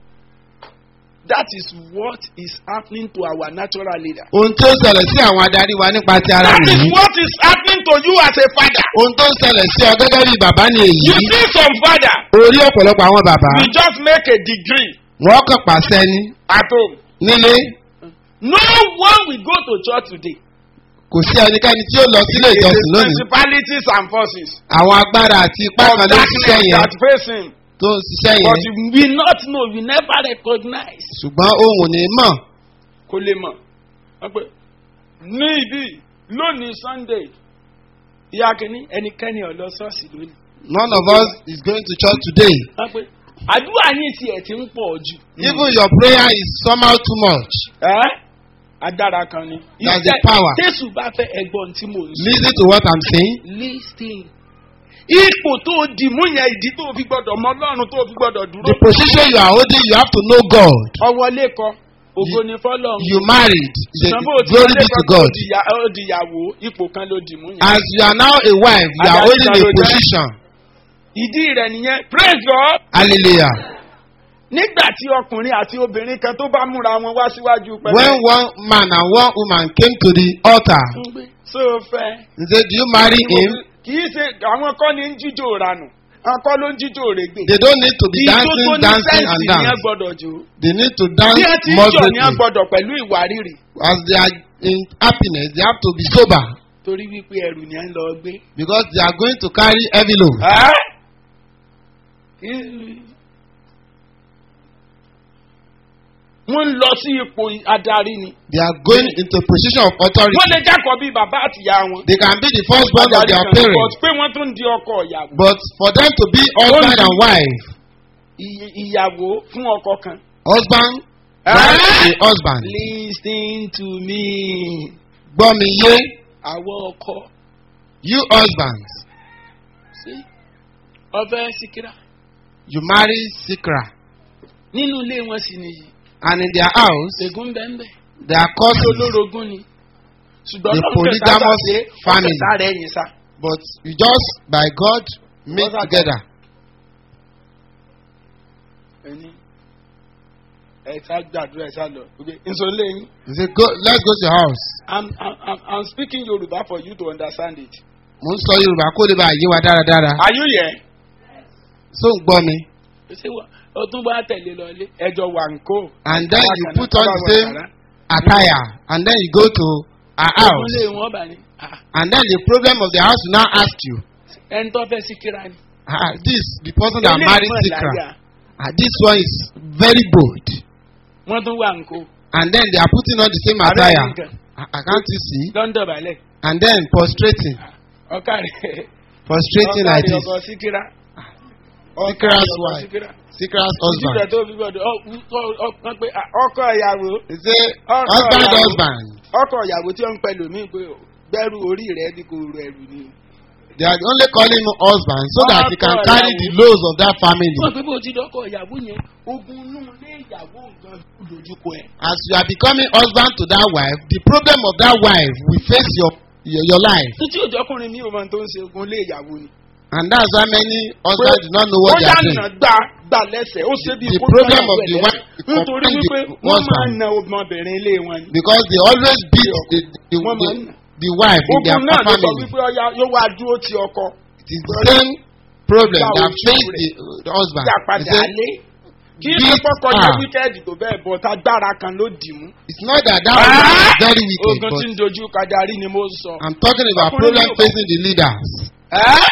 That is what is happening to our natural leader. ohun tó ń ṣẹlẹ̀ sí àwọn adarí wa nípa ti ara That is nìyí what is happening to you as a father. ohun tó ń ṣẹlẹ̀ sí ọ gẹ́gẹ́ bí bàbá ni èyí You see some father, orí ọ̀pọ̀lọpọ̀ àwọn bàbá we just make a degree wọ́n kàn pàṣẹ ní at home. nílé No one will go to church today. kò sí ẹnikẹ́ni tí ó lọ sílé It is ìjọsìn lónìí principalities and forces àwọn agbára àti ipá of kan ló ń ṣiṣẹ́ darkness yẹn that face him. tó ń ṣiṣẹ́ But yẹn you will not know, you never recognize. ṣùgbọ́n òun ò ní mọ̀ Kò lè mọ̀. Wọ́n pé ní ibi lónìí Sunday, ìyá kìíní ẹnikẹ́ni ọ̀lọ́ ṣọ́ọ̀ṣì lónìí. none of us is going to church today Wọ́n pé àdúrà yín tiẹ̀ ti ń pọ̀ jù. even your prayer is somehow too much Ẹ́ agbára kan ni. That's the Ìfẹ́- power. Jésù bá fẹ́ ẹgbọ́n tí mò ń sọ. Listen to what I'm saying. Listen. Ipò tó dì mú yẹn ìdí tó fi gbọdọ̀ mọ Ọlọ́run tó fi gbọdọ̀ dúró. The position you are holding, you have to know God. Ọwọ́ lẹ́kọ̀ọ́, ògo ni fọ́lọ́run. You married. The, Ṣùgbọ́n bó ti glory wọlé be to kan tó God. di ìyá- ó di ìyàwó, ipò kan ló dì mú yẹn. As you are now a wife, you are Adarí holding kan a ló jẹ́. position. Ìdí rẹ̀ nìyẹn. Praise God. Hallelujah. Nígbà tí ọkùnrin àti obìnrin kan tó bá múra wọn wá síwájú pẹ̀lú. When one man and one woman came to the altar, Ṣé o fẹ́? he said, Do you marry him? Kì í ṣe àwọn kọ́ ni ń jíjó ranù. Àwọn kọ́ ló ń jíjó règbè. They don't need to be Ijó tó dancing, ní dancing, and sẹ́ǹsì ni ẹ dance. gbọ́dọ̀ jó. They need to dance Bí ẹ ti ń jọ̀ ní ẹ moderately. gbọ́dọ̀ pẹ̀lú ìwà rírì. As they are in happiness, they have to be sober Torí wípé ẹrù ni ẹ ń lọ gbé. because they are going to carry heavy load. Wọ́n ń lọ sí ipò adarí ni. They are going into a position of authority. Wọ́n lè jákọ̀ bí bàbá àtìyá wọn. They can be the firstborn of Adarí their kan, but parents, pé wọ́n tún di ọkọ ìyàwó. but for them to be husband and wife, Ìy- Ìyàwó fún ọkọ kan. husband, Ah! wife, a husband. Listen to me. Gbọ́ mi yé, Àwọn ọkọ. you husbands, Sí. Ọbẹ̀ Síkírà. you marry Sikra, Nínú ilé wọn sì nìyí. and in their house, Ṣègùn bẹ́ẹ̀ they are Tí cousins, olórogún ni. Ṣùgbọ́n The Ọlọ́run polygamous kẹta ṣe family. ọ̀kẹta rẹ̀ yìí sá. but you just, by God, meet What's that? together. Ẹni ẹ sá gbàdúrà ẹ sá lọ. Nsọ lẹ́yìn. You say, go, let's go to your house. I'm, I'm, I'm- I'm speaking Yoruba for you to understand it. Mo ń sọ Yorùbá kó lè bá yé wa dáradára. Are you here? So ń gbọ́ mi. Ṣé wà ó tún bá tẹ̀lé lọ ilé? Ẹjọ́ wà ń kó. And then you Bákan put náà, on bá the wà same kàrá. attire and then you go to her Ọdún house. lé wọn bà ní. Ah, And then the problem of the house will now ask you, Ẹni tó fẹ́ Síkírà ni. ah, this, the person that Eléyìí married mọ̀ Sikra, láyà. ah, this one is very bold. Wọ́n tún wà ń kó. And then they are putting on the same Abẹ́rẹ́ attire. nìkan. Ah, ah, can't you see? London balẹ̀. And then prostrating, Ọkà rẹ̀. prostrating like this. ọkọ síkírá. Sikra's ọkọ wife. síkírá. Sikra's ojú rẹ̀ husband. tó fi gbọdọ̀ wọ́n pe ah, ọkọ ìyàwó He say, Ọkọ husband, ìyàwó. husband. ọkọ ìyàwó tí ó ń pẹ̀lú mi pé gbẹ́rù orí rẹ̀ bí kò rẹ̀ ẹ̀rù ni. They are only calling him husband so that he can Ọkọ carry ìyàwó. the loads of that family. wọ́n pe bó ti dọ́kọ̀ ìyàwó yẹn ogun inú ilé ìyàwó nǹkan lójúkọ ẹ̀. As you are becoming husband to that wife, the problem of that wife will face your your, your life. títí òjò ọkùnrin mi ò mọ tó ń ṣe ogun ilé ìyàwó ni. And that's why many husbands do not know what ó they are yànnà doing. gbà gbà lẹ́sẹ̀ ó ṣe bí The kó problem gbà of the lẹ́sẹ̀. wife is nítorí confront wípé the wọ́n máa ń husband. na ọmọbìnrin ilé wọn ni. Because they always beat the, the, Wọ́n the, máa ń- the wife in their ogun náà ló sọ family. wípé ọya yóò wá dúró ti ọkọ. It is the same problem Ìgbà that ojú face rẹ̀. the, the husband. Dá He padà say, lé. kí beat ló kọ́kọ́ yẹ her. wíkẹ́ẹ̀dì tó bẹ́ẹ̀ bọ̀ tá gbára kan ló dì mú. It's not that that woman is very wicked, ogun but tí ń dojú kadarí ni mo sọ. I'm talking about Ọkùnrin problem yóò- facing the leaders. Ẹ́?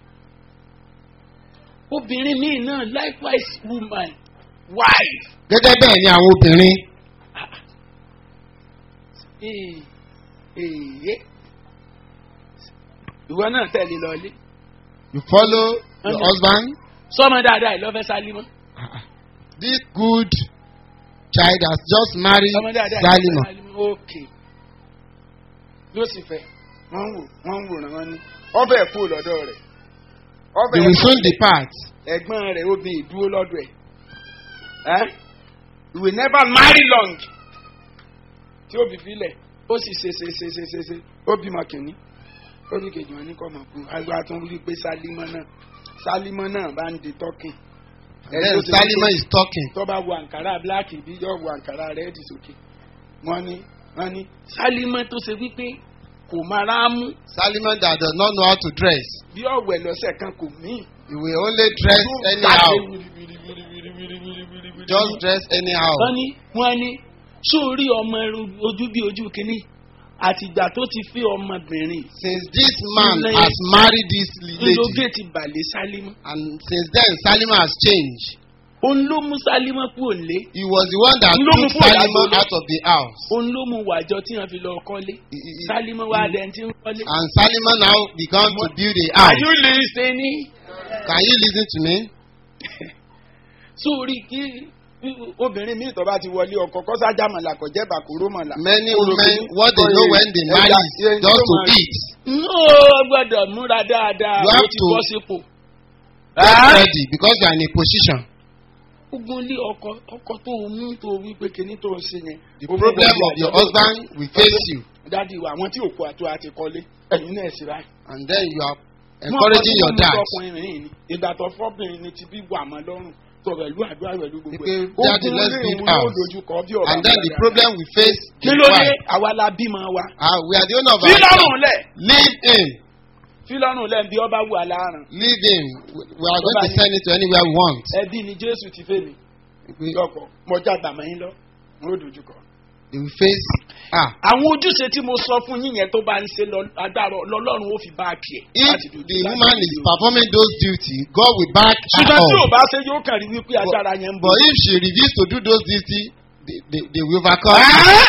obìnrin míì náà likewise woman wife. Gẹ́gẹ́ bẹ́ẹ̀ ni àwọn obìnrin. Ee, ee. ìwọ náà tẹ̀lé lọlé. You follow your Okay. husband. sọmọ dáadáa ìlọ́fẹ́ sálímọ́. This good child has just married sọmọ dáadáa Salima. ìlọ́fẹ́ sálímọ́. ok yóò sì fẹ́ wọ́n ń wò wọ́n ń wòran wọn ní ọbẹ̀ kú lọ́dọ̀ rẹ̀ They will soon depart. ẹ̀gbọ́n rẹ̀ obìnrin ìdúró lọ́dọ̀ ẹ̀ ẹ́ you will never marry long tí ó bí filẹ̀ ó sì ṣe ṣe ṣe ṣe ṣe ṣe ó bímọ kìíní ó ní kejì wọn ní kọ́ mọ̀ kú àgbà tó ń rí pé sálímọ́ náà sálímọ́ náà bá ń di tọ́kìn And then Salima is talking. tó bá wo àǹkárá bíláàkì bí yóò wo àǹkárá rẹ́ẹ̀dì sókè wọ́n ní wọ́n ní sálímọ́ tó ṣe wípé kò máa rámú Salima that does not know how to dress. bí ọ̀wẹ̀ lọ́sẹ̀ kan kò míì He will only dress anyhow. Just dress anyhow. wọ́n ní wọ́n ní sórí ọmọ ẹrú- ojú bí ojú kínní àtìgbà tó ti fi ọmọbìnrin Since this man Ilé- has married this lady, ńlọgẹ́ ti bàlẹ̀ sálímọ́ and since then Salima has changed. òun ló mú sálímọ́ kú òǹlé He was the one that Ló mú took kúrò Salima lágbo. out of the house. òun ló mú wàjọ tí wọ́n fi lọ kọ́lé He- he- sálímọ́ wá dẹ̀ tí ń kọ́lé. And Salima now began to build a Are house. you listening? Can you listen to me? sórí kí obìnrin míì tó bá ti wọlé ọkọ kọ́sájà mọ̀lá kò jẹ́ bàkúrò mọ̀lá. Many Olùkọ́ women, ní- what they know when they marry is Ẹja- just to ẹja- eat. no gbọ́dọ̀ múra dáadáa You ó have ti to- bọ́ sípò. Get Ah! ready because you are in a position. ogun ilé ọkọ ọkọ tó o mú tó o wí pé kíní tó o ṣe yẹn. The ó mú problem gbogbo of your àjọ- husband will face you. dádì wa àwọn tí òkú àtò àti kọ́lé ẹ̀yin náà sì ráì. And then you are encouraging your dad. ọkùnrin rìn ní ìgbà tó fọ́bìnrin ni ti bí wà mọ́ lọ́rùn tó pẹ̀lú àdúrà pẹ̀lú gbogbo Pé, ẹ̀. "Daddy, Ogun let's ilé build ìwé yóò house." dojú kọ bí ọ̀bà And then the dáadáa. problem we face kí is ló dé why? àwa la bímọ wa. Ah, we are the owner of fi our lọ́rùn lẹ̀ Leave him. fi lọ́rùn lẹ̀ bí ọba wù aláàrùn. Leave him. We we are going to send it to anywhere we want. ẹbí ni jésù ti fẹ́ mi We, lọ́kọ̀ mọjá gbàmọ́ yín lọ n ó dojú kọ. they will face. Ah, àwọn ojúṣe tí mo sọ fún yín yẹn tó bá ń ṣe lọ agbára lọ́lọ́run ó fi bá a kì if láti dojú the láti woman dojú is o. performing those duties, God will back her ṣùgbọ́n tí ò up. bá ṣe yóò kàn rí wípé agbára yẹn ń bọ̀. But if she refuses to do those duties, they, they, they will overcome. Ẹ́!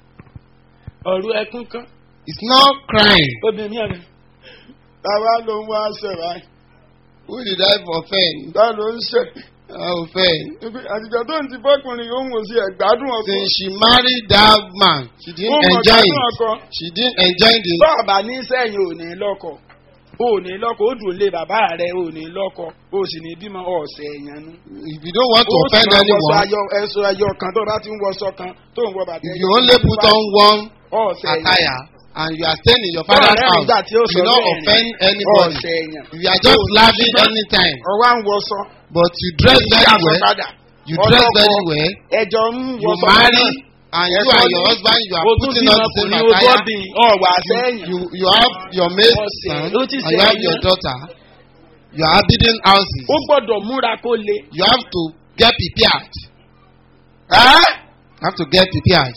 ọ̀rọ̀ ẹkún kan It's not crying. obìnrin mi ọ̀rẹ́. bàbá ló ń wá ṣe báyìí Who did I offend? bá ló ń ṣe. I offend. àtijọ́ tó ń ti bọ́kùnrin yóò ń wò sí ẹ̀gbádùn ọkọ. Since she married that man, she ó didn't mọ̀ enjoy gbádùn it. ọkọ. She didn't enjoy the. bọ́ọ̀bà ní sẹ́yìn ò ní lọ́kọ̀ ò ní lọ́kọ̀ ó dùn lé bàbá rẹ̀ ò ní lọ́kọ̀ ó sì ní bímọ ọ̀sẹ̀ èèyàn nú. If you don't want to ó sì offend máa wọṣọ anyone, ayọ̀ ẹ̀sọ́ ayọ̀ kan tó bá ti ń wọṣọ kan tó ń wọ bàtà if you only put on one ọ̀sẹ̀ èèyàn attire and you are staying in your father's Bọ́ọ̀rẹ́ house, nígbà tí ó you sọ will not bẹ́ẹ̀ ni. offend anybody. ọ̀sẹ̀ èèyàn. If you are just laughing anytime, ọwọ́ à ń wọṣọ. but you dress very Ìyá well, padà. you dress Ọlọ́kọ, very well, ẹjọ́ ń you wọṣọ marry, náà. and you Ẹ̀kọ́ and ní your husband, you are o tún putting bímọ on the kò same ní attire. ogóbìn ọ̀wà sẹ́yìn. You, you have your maid Ọ̀sẹ̀, son, ó ti and ṣe you have ẹ̀yán. your daughter. You are building houses. ó gbọ́dọ̀ múra kó le. You have to get prepared. Ẹ́? You have to get prepared.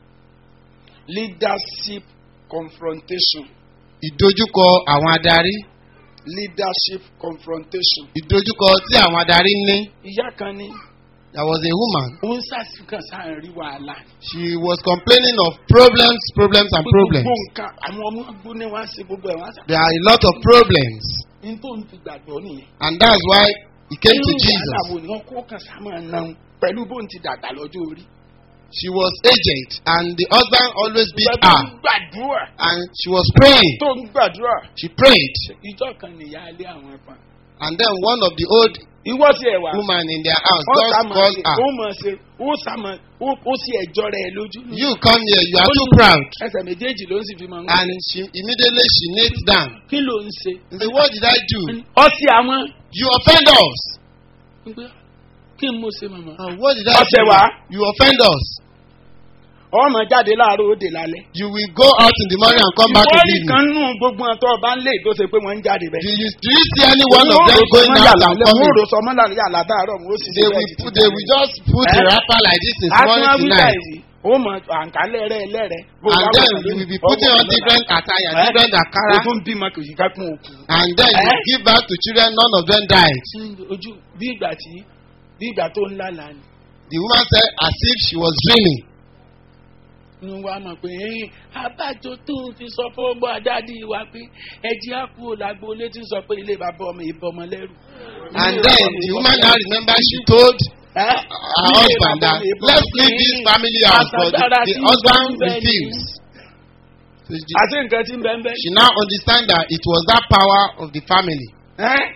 leadership confrontation Ìdojúkọ àwọn adarí. leadership confrontation. Ìdojúkọ tí àwọn adarí ní. ìyá kan ní There was a woman. òun ṣàṣìkàn sáà rí wàhálà. She was complaining of problems, problems, and problems. gbogbo nǹkan àwọn ọmọ gbóná wá sí gbogbo ẹ̀ wá sá. There are a lot of problems. ní tó ń fi gbàgbọ́ nìyẹn. And that's why he came to Irú wàhálà Jesus. wo ni wọ́n kó kàn sá máa náà pẹ̀lú bó ń ti dàgbà lọ́jọ́ orí. She was aged, and the husband always beat Ìgbà tó her. ń gbàdúrà And she was praying. tó ń gbàdúrà. She prayed. ìjọ kan nìyá ilé àwọn ẹ̀fọn. And then one of the old ìwọ ti ẹ̀ wá. women in their house ó sá just máa called ṣe her. ó mọ̀ ṣe ó sá máa ó ó sì ẹ̀jọ́ rẹ̀ lójú. You come here, you are too proud. ẹsẹ̀ méjèèjì ló ń sì fi máa ń And she immediately she kneels down. kí ló ń ṣe. He said, What did I do? ọtí àwọn. You offend us. kí n mo ṣe màmá. And what did I Ọ̀sẹ̀ do? wá. You offend us. ọmọ jáde láàárọ̀ òde lálẹ́. You will go out in the morning and come back in ìwọ the evening. nìkan nù gbogbo ọ̀tọ̀ ọba ń lé tó ṣe pé wọ́n ń jáde Do bẹ́ẹ̀. you, do you see any one of them going out and mo coming? rò sọmọ láàrin yàrá dáàrọ̀ mo sì They will, put, they will just put a Eh? wrapper like this in morning àtúnwá to wíwá night. yìí ó mọ àǹkálẹ̀ rẹ̀ lẹ́rẹ̀. And then you will be putting on different attire, different akara. ogun bímọ kò yí ká kún òkú. And then you Eh? give birth to children, none of them died. ojú bí ìgbà tí bí ìgbà tó ń lálàá ni. The woman said as if she was dreaming. ní wàá mọ̀ pé ẹ̀yìn abájọ tó ń fi sọ fún ọgbọ́n àdáàdì wa pé ẹ̀jẹ̀ á kú làgbo létí sọ pé ilé bàbá ọmọ ìbọn ọmọ lẹ́rù. And then the woman now remember she told her her husband that let's leave this family house but the, the husband refused. So she, àti nǹkan tí ń bẹ́ẹ̀ bẹ́ẹ̀. she now understand that it was that power of the family. Ẹ́?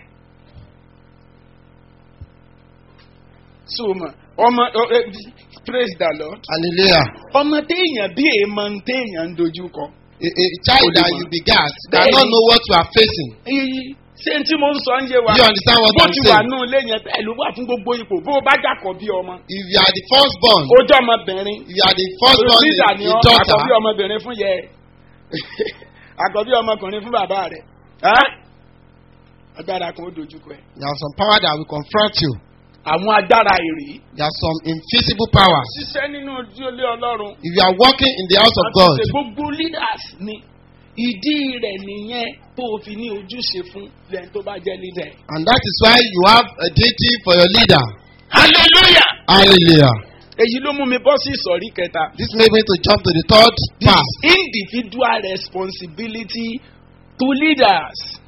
so mọ̀ ọmọ ọ- ẹ, praise the lord. Hallelujah. ọmọ téèyàn bí èèmọ̀ ń téèyàn ń dojú kọ. A, a child that you begat cannot know what you are facing. Èyí ṣé tí mo ń sọ ń yé wa. Do you understand what bó I'm ti wà saying? nù ilé yẹn pẹ̀lú wà fún gbogbo ipò bó o bá jàkọ̀ bí ọmọ. If you are the firstborn, ojú ọmọbìnrin. if you are the firstborn in, Olùsíjà ni in ọ́ daughter, àkọ́bí ọmọbìnrin fún yẹ ẹ̀. àkọ́bí ọmọkùnrin fún bàbá rẹ̀. Ẹ́? agbára kan ó dojúkọ ẹ̀. there are some power that will confront you. àwọn agbára èrè. There are some invisible powers. ṣiṣẹ́ nínú ojú ilé ọlọ́run. If you are walking in the house of Àti God, ṣe gbogbo leaders ni ìdí rẹ̀ nìyẹn tó o fi ní ojúṣe fún lẹ́yìn tó bá jẹ́ leader. and that is why you have a duty for your leader. hallelujah. Hallelujah. èyí ló mú mi bọ́ sí ìsọ̀rí kẹta. This made me to jump to the third this part. individual responsibility to leaders.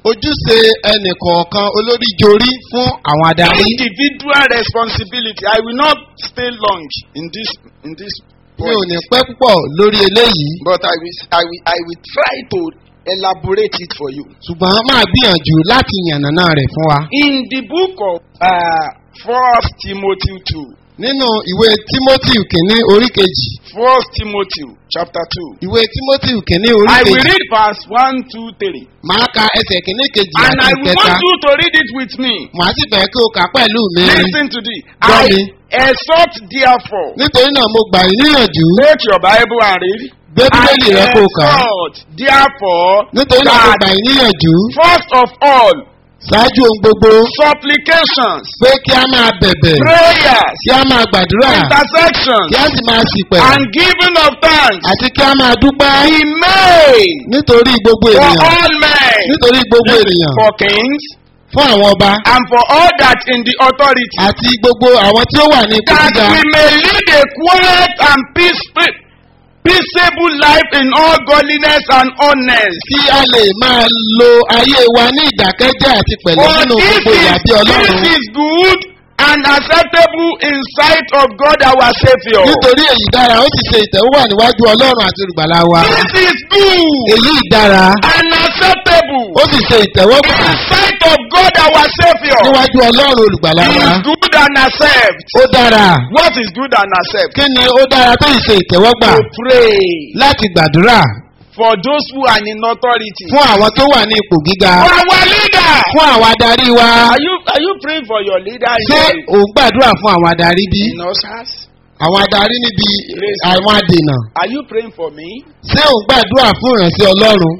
ojúṣe ẹnìkọ̀ọ̀kan olórí jorí fún àwọn adarí. Individual responsibility. I will not stay long in this in this mi ò point. ní pẹ́ púpọ̀ lórí eléyìí But I will, I will, I will try to elaborate it for you. ṣùgbọ́n máa gbìyànjú láti yànnàná rẹ̀ fún wa. In the book of uh, First Timothy two, nínú ìwé timothy kìíní orí kejì First Timothy chapter two, ìwé timothy kìíní orí I will kejì read verse one, two, three, máa ka ẹsẹ̀ kìíní kejì and I àti will ìkẹta want you to read it with me. màá sì fẹ́ kí o kà á pẹ̀lú mi. Listen to this. Gbọ́ I mi. exhort therefore. nítorí náà mo gbà yín níyànjú Take your Bible and read. gbé bíbélì rẹ kó o kà á. exhort therefore nítorí náà mo that gbà yín níyànjú first of all ṣáájú ohun gbogbo supplications, pé kí a máa bẹ̀bẹ̀ prayers, kí a máa gbàdúrà intercessions, kí a sì máa sìpẹ̀ and giving of thanks àti kí a máa dúpẹ́ be made nítorí gbogbo for ènìyàn all men, nítorí gbogbo ènìyàn for kings fún àwọn ọba and for all that in the authority, àti gbogbo àwọn tí ó wà ní ipò that gíga we may lead a quiet and peaceful, peaceable life in all godliness and honest. kí a lè máa lo ayé wa ní ìdákẹ́jẹ́ àti pẹ̀lú For nínú this gbogbo ìwà is, bí ọlọ́run this is good and acceptable in sight of God our Saviour. nítorí èyí dára ó sì ṣe ìtẹ́wọ́wà níwájú ọlọ́run àti olùgbàlà wa This is good èyí dára and acceptable ó sì ṣe ìtẹ́wọ́gbà in sight of God our Saviour. níwájú ọlọ́run olùgbàlà It wa is good and accept. ó dára What is good and accept? kí ni ó dára tó sì ṣe ìtẹ́wọ́gbà To pray láti gbàdúrà for those who are in authority. fún àwọn tó wà ní ipò gíga For our leader. fún àwọn adarí wa Are you are you praying for your leader in, ṣé your- ò ń gbàdúrà fún àwọn adarí bí in ushers? àwọn adarí níbi àwọn adènà Are you praying for me? ṣé ò ń gbàdúrà fún ìrànṣẹ́ ọlọ́run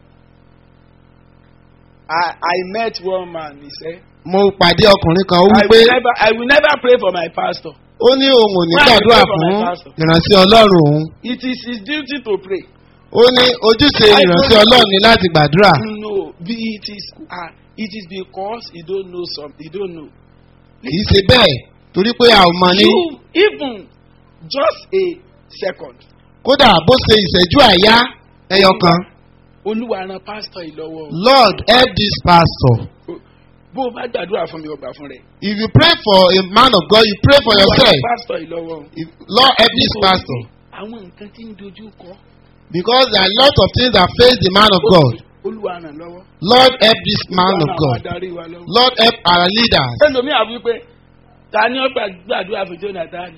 I I met one man. He said, mo pàdé ọkùnrin kan ó I wípé will never I will never pray for my pastor. ó ní òun ò ní Why gbàdúrà I pray for fún my pastor? ìrànṣẹ́ ọlọ́run òun It is his duty to pray. ó ní ojúṣe I ìrànṣẹ́ pray- ọlọ́run ni láti gbàdúrà No, be it is uh, it is because he don't know something. He don't know. kì í ṣe bẹ́ẹ̀ torí pé a ò mọ ní You even just a second. kódà bó ṣe ìṣẹ́jú àyá ẹyọ kan Olúwa ran pastor yìí lọ́wọ́. o. lord help this pastor Bó o bá gbàdúrà fún mi, o gbà fún rẹ̀. if you pray for a man of God you pray for Olúwa yourself ran pastor yìí lọ́wọ́. o. if lord help this pastor Àwọn nǹkan tí ń dojú kọ. because there are a lot of things that face the man of God Olúwa ràn lọ́wọ́. lord help this man Olúwa of ràn àwọn God adarí wa lọ́wọ́. lord help our leaders ẹlòmíì àbí pé ta ni ó gbà- gbàdúrà fún jonathan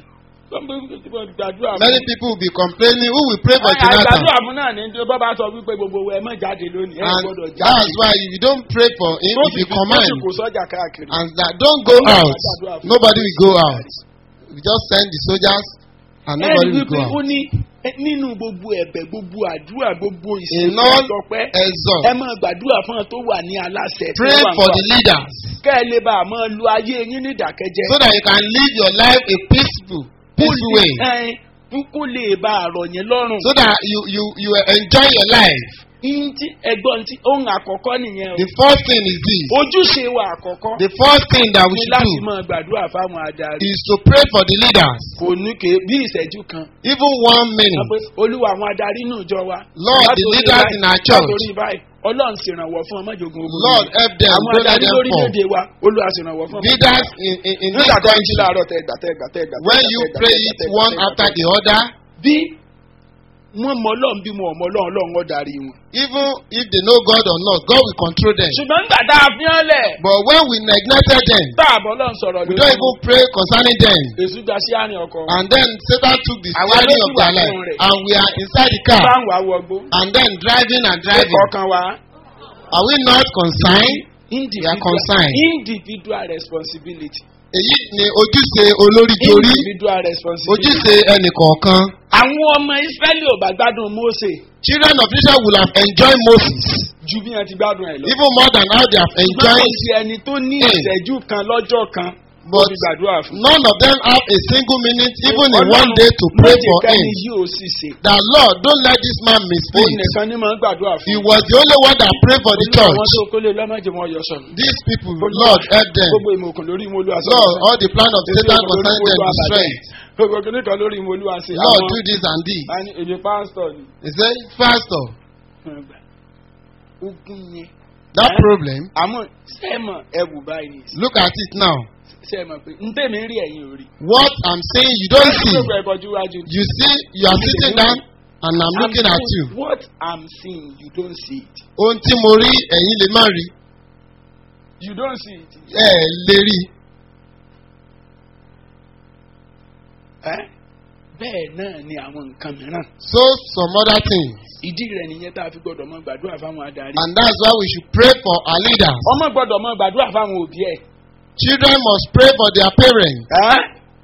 gbàdúrà fún many people will be complaining who will pray for àgbàdúrà Jonathan fún náà ní tí bọ́bá sọ wípé gbogbo ẹ mọ̀ jáde lónìí ẹ and gbọ́dọ̀ jáde that's why if you don't pray for him tó if sì you fi tó command sì kò sọ́jà káàkiri. and that don't go out nobody will go out we just send the soldiers and ẹ nobody rí will go wípé ó out ní ẹ, nínú gbogbo ẹ̀bẹ̀ gbogbo àdúrà gbogbo in ìṣèlú all ọ̀tọ̀pẹ́ exalt ẹ máa gbàdúrà fún ọ tó wà ní aláṣẹ tó pray wà for nípa- the leaders kẹ́ ẹ lè bá a máa lu ayé yín ní ìdákẹ́jẹ́. so that you can live your life a peaceful peaceful way Ẹ, kó lè bá a rọ̀ yín lọ́rùn. so that you you you enjoy your life Ihun tí ẹgbọ́n tí ohun àkọ́kọ́ nìyẹn o. the first thing is this ojúṣe wa àkọ́kọ́ the first thing that we ni should láti do máa gbàdúrà fáwọn adarí. is to pray for the leaders kò ní ké bí ìṣẹ́jú kan. even one Wọ́n minute pé olúwa àwọn adarí inú ìjọ wa. Lord, the Látòrí leaders báyìí, in our church. látòrí báyìí ọlọ́run ṣèrànwọ́ fún ọmọjogun ogun. Lord help them àwọn don't let adarí them fall lórílẹ̀‐èdè wa olúwa ṣèrànwọ́ fún ọmọ. leaders in in in this nígbà tó ń jí country láàárọ̀ tẹ gbà tẹ gbà tẹ gbà. when you pray it one after the other bí wọ́n mọ ọlọ́run bí mo mọ ọlọ́run ọlọ́run ó darí wọn. even if they know God or not God will control them ṣùgbọ́n nígbà tá a fi hàn lẹ̀. but when we neglected them tá a bọ̀ lọ́n sọ̀rọ̀ we lórí don't even pray concerning them èsù gba sí àárín ọkọ̀ wọn. and then Satan took the Àwa steering ló of sì wà their life nínú rẹ̀. and we are inside the car báwọn awọgbó. and then driving and driving ọkàn wa. are we not concerned individual concerned. individual responsibility. èyí ni ojúṣe olórí jorí individual responsibility. ojúṣe ẹnìkọ̀ọ̀kan àwọn ọmọ israẹli ò bá gbádùn mose children of Israel will have enjoyed Moses ju bí wọn ti gbádùn ẹ lọ. even more than how they have ṣùgbọ́n kò enjoyed sí ẹni tó ní Mm. ìṣẹ́jú kan lọ́jọ́ kan tó but fi gbàdúrà fún. none of them have a single minute even in Ọlọ́run one day to pray for májèkáni him yóò sì ṣe. that Lord don't let this man òun misspeak nìkan ni máa ń gbàdúrà he fún. was the only one that prayed for the Olúwa àwọn church tó kólé lọ́mọdé wọn yọ sọnù. these people Lord help them gbogbo ìmọ̀kùn lórí ìmọ̀lú àṣọ. Lord all the plan of Satan concerning them destroy it gbogbo kìnìkan lórí ìmọ̀lú àṣẹ. Lord do this and this a ní èmi pásítọ̀ ni. he say pastor ogun yẹn That Eh? problem, àmọ́ sẹ́ẹ̀mọ̀ ẹ̀wù báyìí ni look at it now. sẹ́ẹ̀mọ̀ pé ntẹ̀mí rí ẹ̀yìn orí. What I'm saying, you don't see. gbogbo ẹ̀kọ́ ju wájú. You see, you are sitting down and I'm looking at you. what i'm seeing you don't see it. Ohun tí mo rí ẹ̀yin lè má rí. you don't see it. Ẹ ẹ̀ lè rí. Eh? bẹ́ẹ̀ náà ni àwọn nǹkan mìíràn. So some other things. ìdí rẹ̀ nìyẹn tá a fi gbọ́dọ̀ mọ gbàdúrà fáwọn adarí. And that's why we should pray for our leaders. ọmọ gbọ́dọ̀ mọ gbàdúrà fáwọn òbí ẹ̀. Children must pray for their parents. Eh?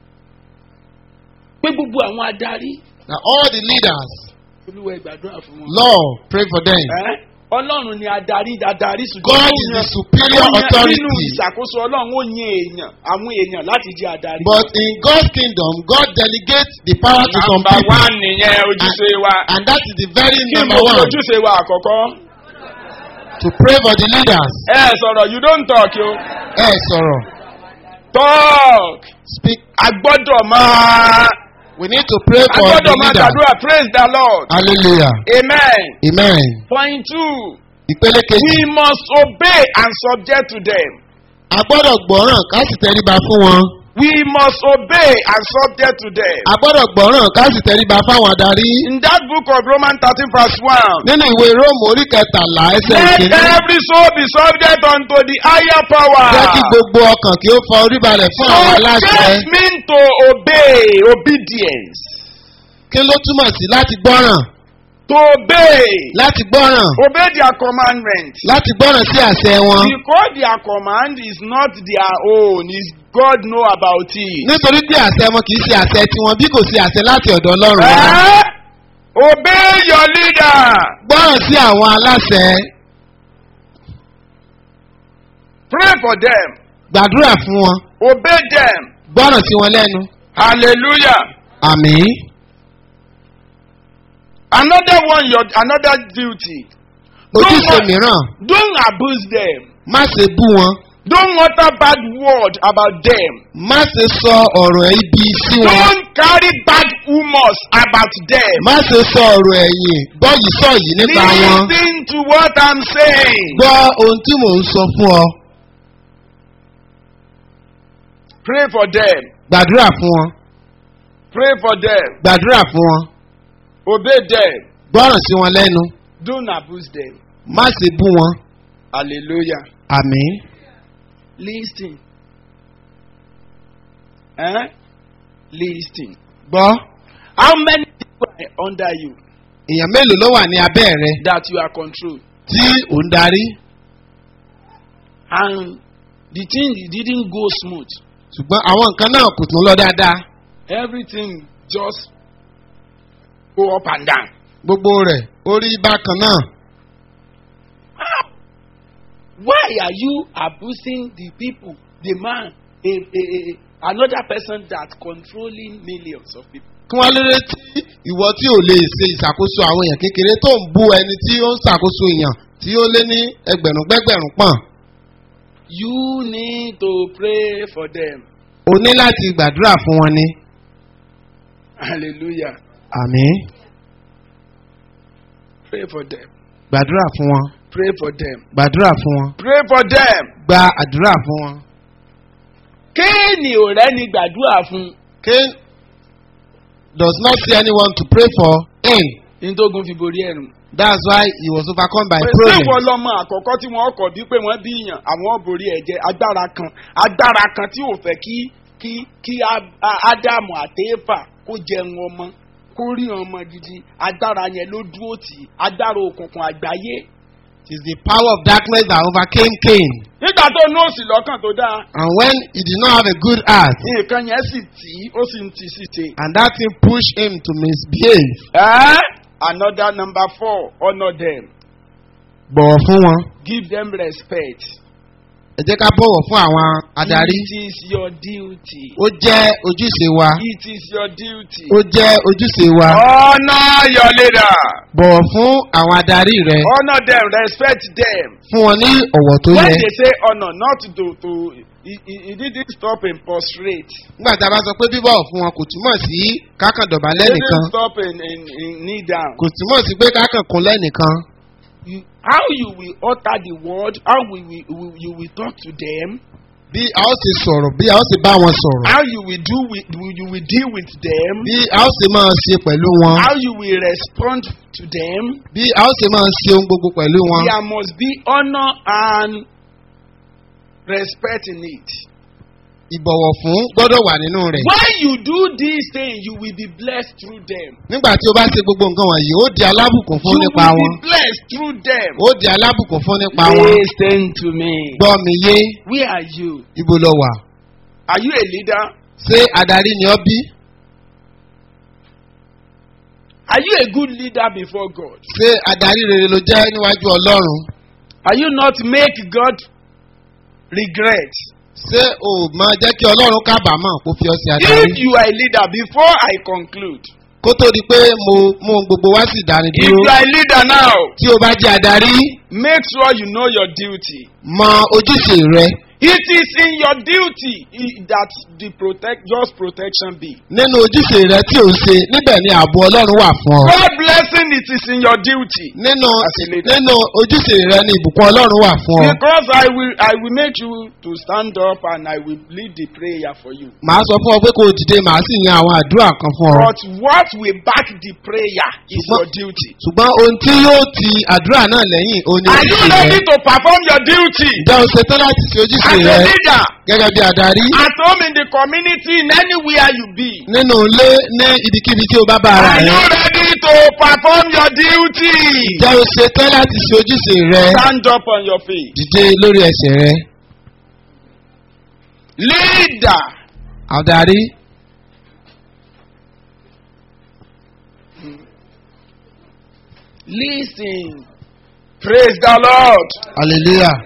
pé gbogbo àwọn adarí Now all the leaders, olúwa ẹ gbàdúrà fún wọn. Lord, pray for them. Eh? ọlọ́run ni adarí adarí ṣùgbọ́n God ó is the yan- superior ó yan- nínú authority. ìṣàkóso ọlọ́run ó yan èèyàn àwọn èèyàn láti jẹ́ adarí. But in God's kingdom, God delegates the power to some Number people. one nìyẹn ojúṣe wa. And that is the very kí number mo one ojúṣe wa àkọ́kọ́. to pray for the leaders. ẹ sọ̀rọ̀ you don't talk yo. Ẹ sọ̀rọ̀. talk. Speak. a gbọ́dọ̀ máa We need to pray a for the gbọ́dọ̀ máa leaders. gbàdúrà praise the lord. Hallelujah. amen. Amen. point two Ìpele kejì. we must obey and subject to them. A gbọ́dọ̀ gbọ́ràn ká sì tẹríba fún wọn. we must obey and subject to them. A gbọ́dọ̀ gbọ́ràn ká sì tẹríba fáwọn adarí. in that book of romans thirteen verse one. Nínú ìwé Róòmù orí kẹtàlá ẹsẹ̀ let ìkíní. every soul be subject unto the higher power. Jẹ́ kí gbogbo ọkàn kí ó fa orí balẹ̀ fún àwọn aláṣẹ. subject mean to obey obedience. Kí ló túmọ̀ sí láti gbọ́ràn? to obey. Láti gbọ́ràn. obey their commandment. Láti gbọ́ràn sí àṣẹ wọn. because their command is not their own is God know about it. Nítorí tí àṣẹ wọn kì í ṣe àṣẹ tiwọn bí kò sí àṣẹ láti ọ̀dọ̀ Ọlọ́run wá. Eh? obey your leader. Gbọ́ràn sí àwọn aláṣẹ. pray for them. Gbàdúrà fún wọn. obey them. Gbọ́ràn sí wọn lẹ́nu. hallelujah. Àmín. another one your another duty. Ojúṣe Don't- mìíràn. don't abuse them. Má ṣe bú wọn. don't utter bad word about them. Má ṣe sọ ọ̀rọ̀ ibi sí wọn. don't carry bad humours about them. Má ṣe sọ ọ̀rọ̀ ẹ̀yìn. Gbọ́ yìí sọ yìí nípa wọn. listen to what i'm saying. Gbọ́ ohun tí mò ń sọ fún ọ. pray for them. Gbàdúrà fún wọn. pray for them. Gbàdúrà fún wọn. obey them. Gbọ́ràn sí wọn lẹ́nu. don't abuse them. Má ṣe bú wọn. hallelujah. Àmín. listen. Eh? listen. Gbọ́. how many people are under you Èèyàn mélòó ló wà ní abẹ́ rẹ that you are controlled tí ò ń darí? and the thing didn't go smooth Ṣùgbọ́n àwọn nǹkan náà kò tún lọ dáadáa. everything just go up and down. Gbogbo rẹ̀ ó rí bákan náà. why are you abusing the people the man a a a another person that controlling millions of people. Kí wọ́n lérè tí ìwọ tí ò lè ṣe ìṣàkóso àwọn èèyàn kékeré tó ń bú ẹni tí ó ń ṣàkóso èèyàn tí ó lé ní ẹgbẹ̀rún gbẹ́gbẹ̀rún pọ̀n. you need to pray for them O ní láti gbàdúrà fún wọn ni. hallelujah Àmín. pray for them Gbàdúrà fún wọn. pray for them Gbàdúrà fún wọn. pray for them. Gba àdúrà fún wọn. kéènì ò rẹ́ni gbàdúrà fún Cain does not see anyone to pray for him. ntógun fi borí ẹ̀rùn. That's why he was overcome by pèsè problems. ìwọ lọmọ àkọ́kọ́ tí wọ́n kọ̀ bí pé wọ́n bí yàn àwọn borí ẹ̀jẹ̀ agbára kan agbára kan tí ò fẹ́ kí kí kí Á- Á- ádámù àtẹ́fà kó jẹun ọmọ kó rí ọmọ gidi agbára yẹn ló dúró tì í agbára òkùnkùn àgbáyé. It is the power of darkness that overcame Cain. nígbà tó nóòsì lọ́kàn tó dáa And when he did not have a good heart, nǹkan yẹn sì tì í ó sì ń tì sí ṣe. and that thing pushed him to misbehave. Eh? another number four honour them Bọ̀wọ̀ fún wọn. give them respect. Ẹ jẹ́ ká bọ̀wọ̀ fún àwọn adarí. it is your duty. Ó jẹ́ ojúṣe wa. it is your duty. Ó jẹ́ ojúṣe wa. honour your leader. Bọ̀wọ̀ fún àwọn adarí rẹ. honour them respect them. Fún wọn ní ọ̀wọ̀ tó when yẹ. they say honour not to to he he he didn't stop in prostrate. Nígbà tá a bá sọ pé bíbọ̀wọ̀ fún wọn kò túmọ̀ sí kákàn he dọ̀bálẹ̀ nìkan. didn't stop in in in kneel down. Kò túmọ̀ sí pé kákàn kúnlẹ̀ nìkan. you how you will utter the word how will, will, will you will talk to them bí a ó sì sọ̀rọ̀ bí a ó sì bá wọn sọ̀rọ̀ how you will do with you will deal with them bí a ó sì máa ṣe pẹ̀lú wọn how you will respond to them bí a ó sì máa ṣe ohun gbogbo pẹ̀lú wọn there must be honour and respect in it. ìbọ̀wọ̀ fún gbọ́dọ̀ wà nínú rẹ̀ when you do these things you will be blessed through them. nígbà tí o bá ṣe gbogbo nǹkan wọ̀nyí ó di alábùkún fún you nípa will wọn be blessed through them. ó di alábùkún fún nípa wọn listen to me. gbọ́ mi yé where are you. ibo lọ wà are you a leader. ṣé adarí ni ọ bí are you a good leader before God. ṣé adarí rere ló jẹ́ níwájú ọlọ́run are you not make God regret. ṣé o máa jẹ́ kí ọlọ́run kábàámọ̀ kó fi ọ sí adarí if you are a leader before I conclude. kó tó di pé mo mú ohun gbogbo wá sí if ìdánidúró you are a leader now tí o bá jẹ́ adarí make sure you know your duty. mọ ojúṣe rẹ it is in your duty i- that the protect just protection be. nínú ojúṣe rẹ tí o ṣe níbẹ̀ ni ààbò ọlọ́run wà fún ọ God blessing it is in your duty. nínú As a leader. nínú ojúṣe rẹ ni ìbùkún ọlọ́run wà fún ọ Because I will I will make you to stand up and I will lead the prayer for you. màá sọ fún ọ pé kó o dìde màá sì yan àwọn àdúrà kan fún ọ But what will back the prayer is Ṣùgbọ́n- your duty. ṣùgbọ́n ohun tí yóò ti àdúrà náà lẹ́yìn o ní Are you ojúṣe rẹ ready to perform your duty ǹjẹ́ o ṣetán láti ṣe ojúṣe as a rẹ leader gẹ́gẹ́ bí adarí at home in the community in anywhere you be? nínú ilé ní ibikíbi tí o bá bá ara Are rẹ you ready to perform your duty? ǹjẹ́ o ṣetán láti ṣe ojúṣe rẹ Stand up on your feet. dìde lórí ẹsẹ̀ rẹ Leader, adarí listen. Praise the Lord. hallelujah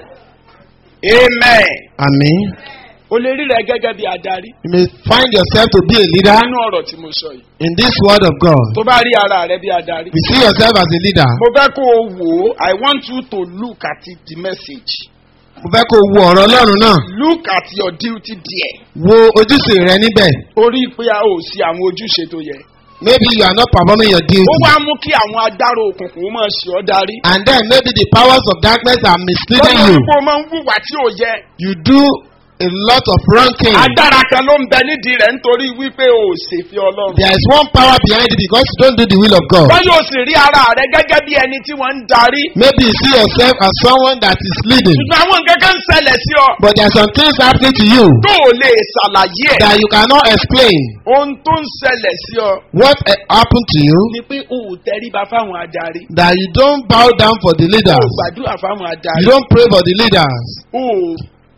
Amen. àmín O lè rí rẹ gẹ́gẹ́ bí adarí you may find yourself to be a leader nínú ọ̀rọ̀ tí mo sọ yìí. in this word of God Tó bá rí ara rẹ bí adarí. you see yourself as a leader Mo fẹ́ kó o wò ó. I want you to look at it, the message. mo fẹ́ kó o wo ọ̀rọ̀ ọlọ́run náà Look at your duty there. wo ojúṣe rẹ níbẹ̀ Orí pé a ò sí àwọn ojúṣe tó yẹ. maybe you are not performing your Ó duty wá mú kí àwọn agbára òkùnkùn ó máa ṣe ọ́ darí. and then maybe the powers of darkness are misleading Lọ́wọ́ you wípé o máa ń wùwà tí ò yẹ. you do a lot of wrong things Agbára kan ló ń bẹ nídìí rẹ̀ nítorí wípé o ò ṣèfẹ́ Ọlọ́run. there is one power behind it because you don't do the will of God Wọ́n yóò sì rí ara rẹ gẹ́gẹ́ bí ẹni tí wọ́n ń darí. maybe you see yourself as someone that is leading Ṣùgbọ́n àwọn nǹkan kan ń ṣẹlẹ̀ sí ọ. but there are some things happening to you Tó o lè ṣàlàyé ẹ̀. that you cannot explain Ohun tó ń ṣẹlẹ̀ sí ọ. what uh, happened to you Ni pé o ò tẹríba fáwọn adarí. that you don't bow down for the O ò leaders gbàdúrà fáwọn you adarí. don't pray for the leaders O ò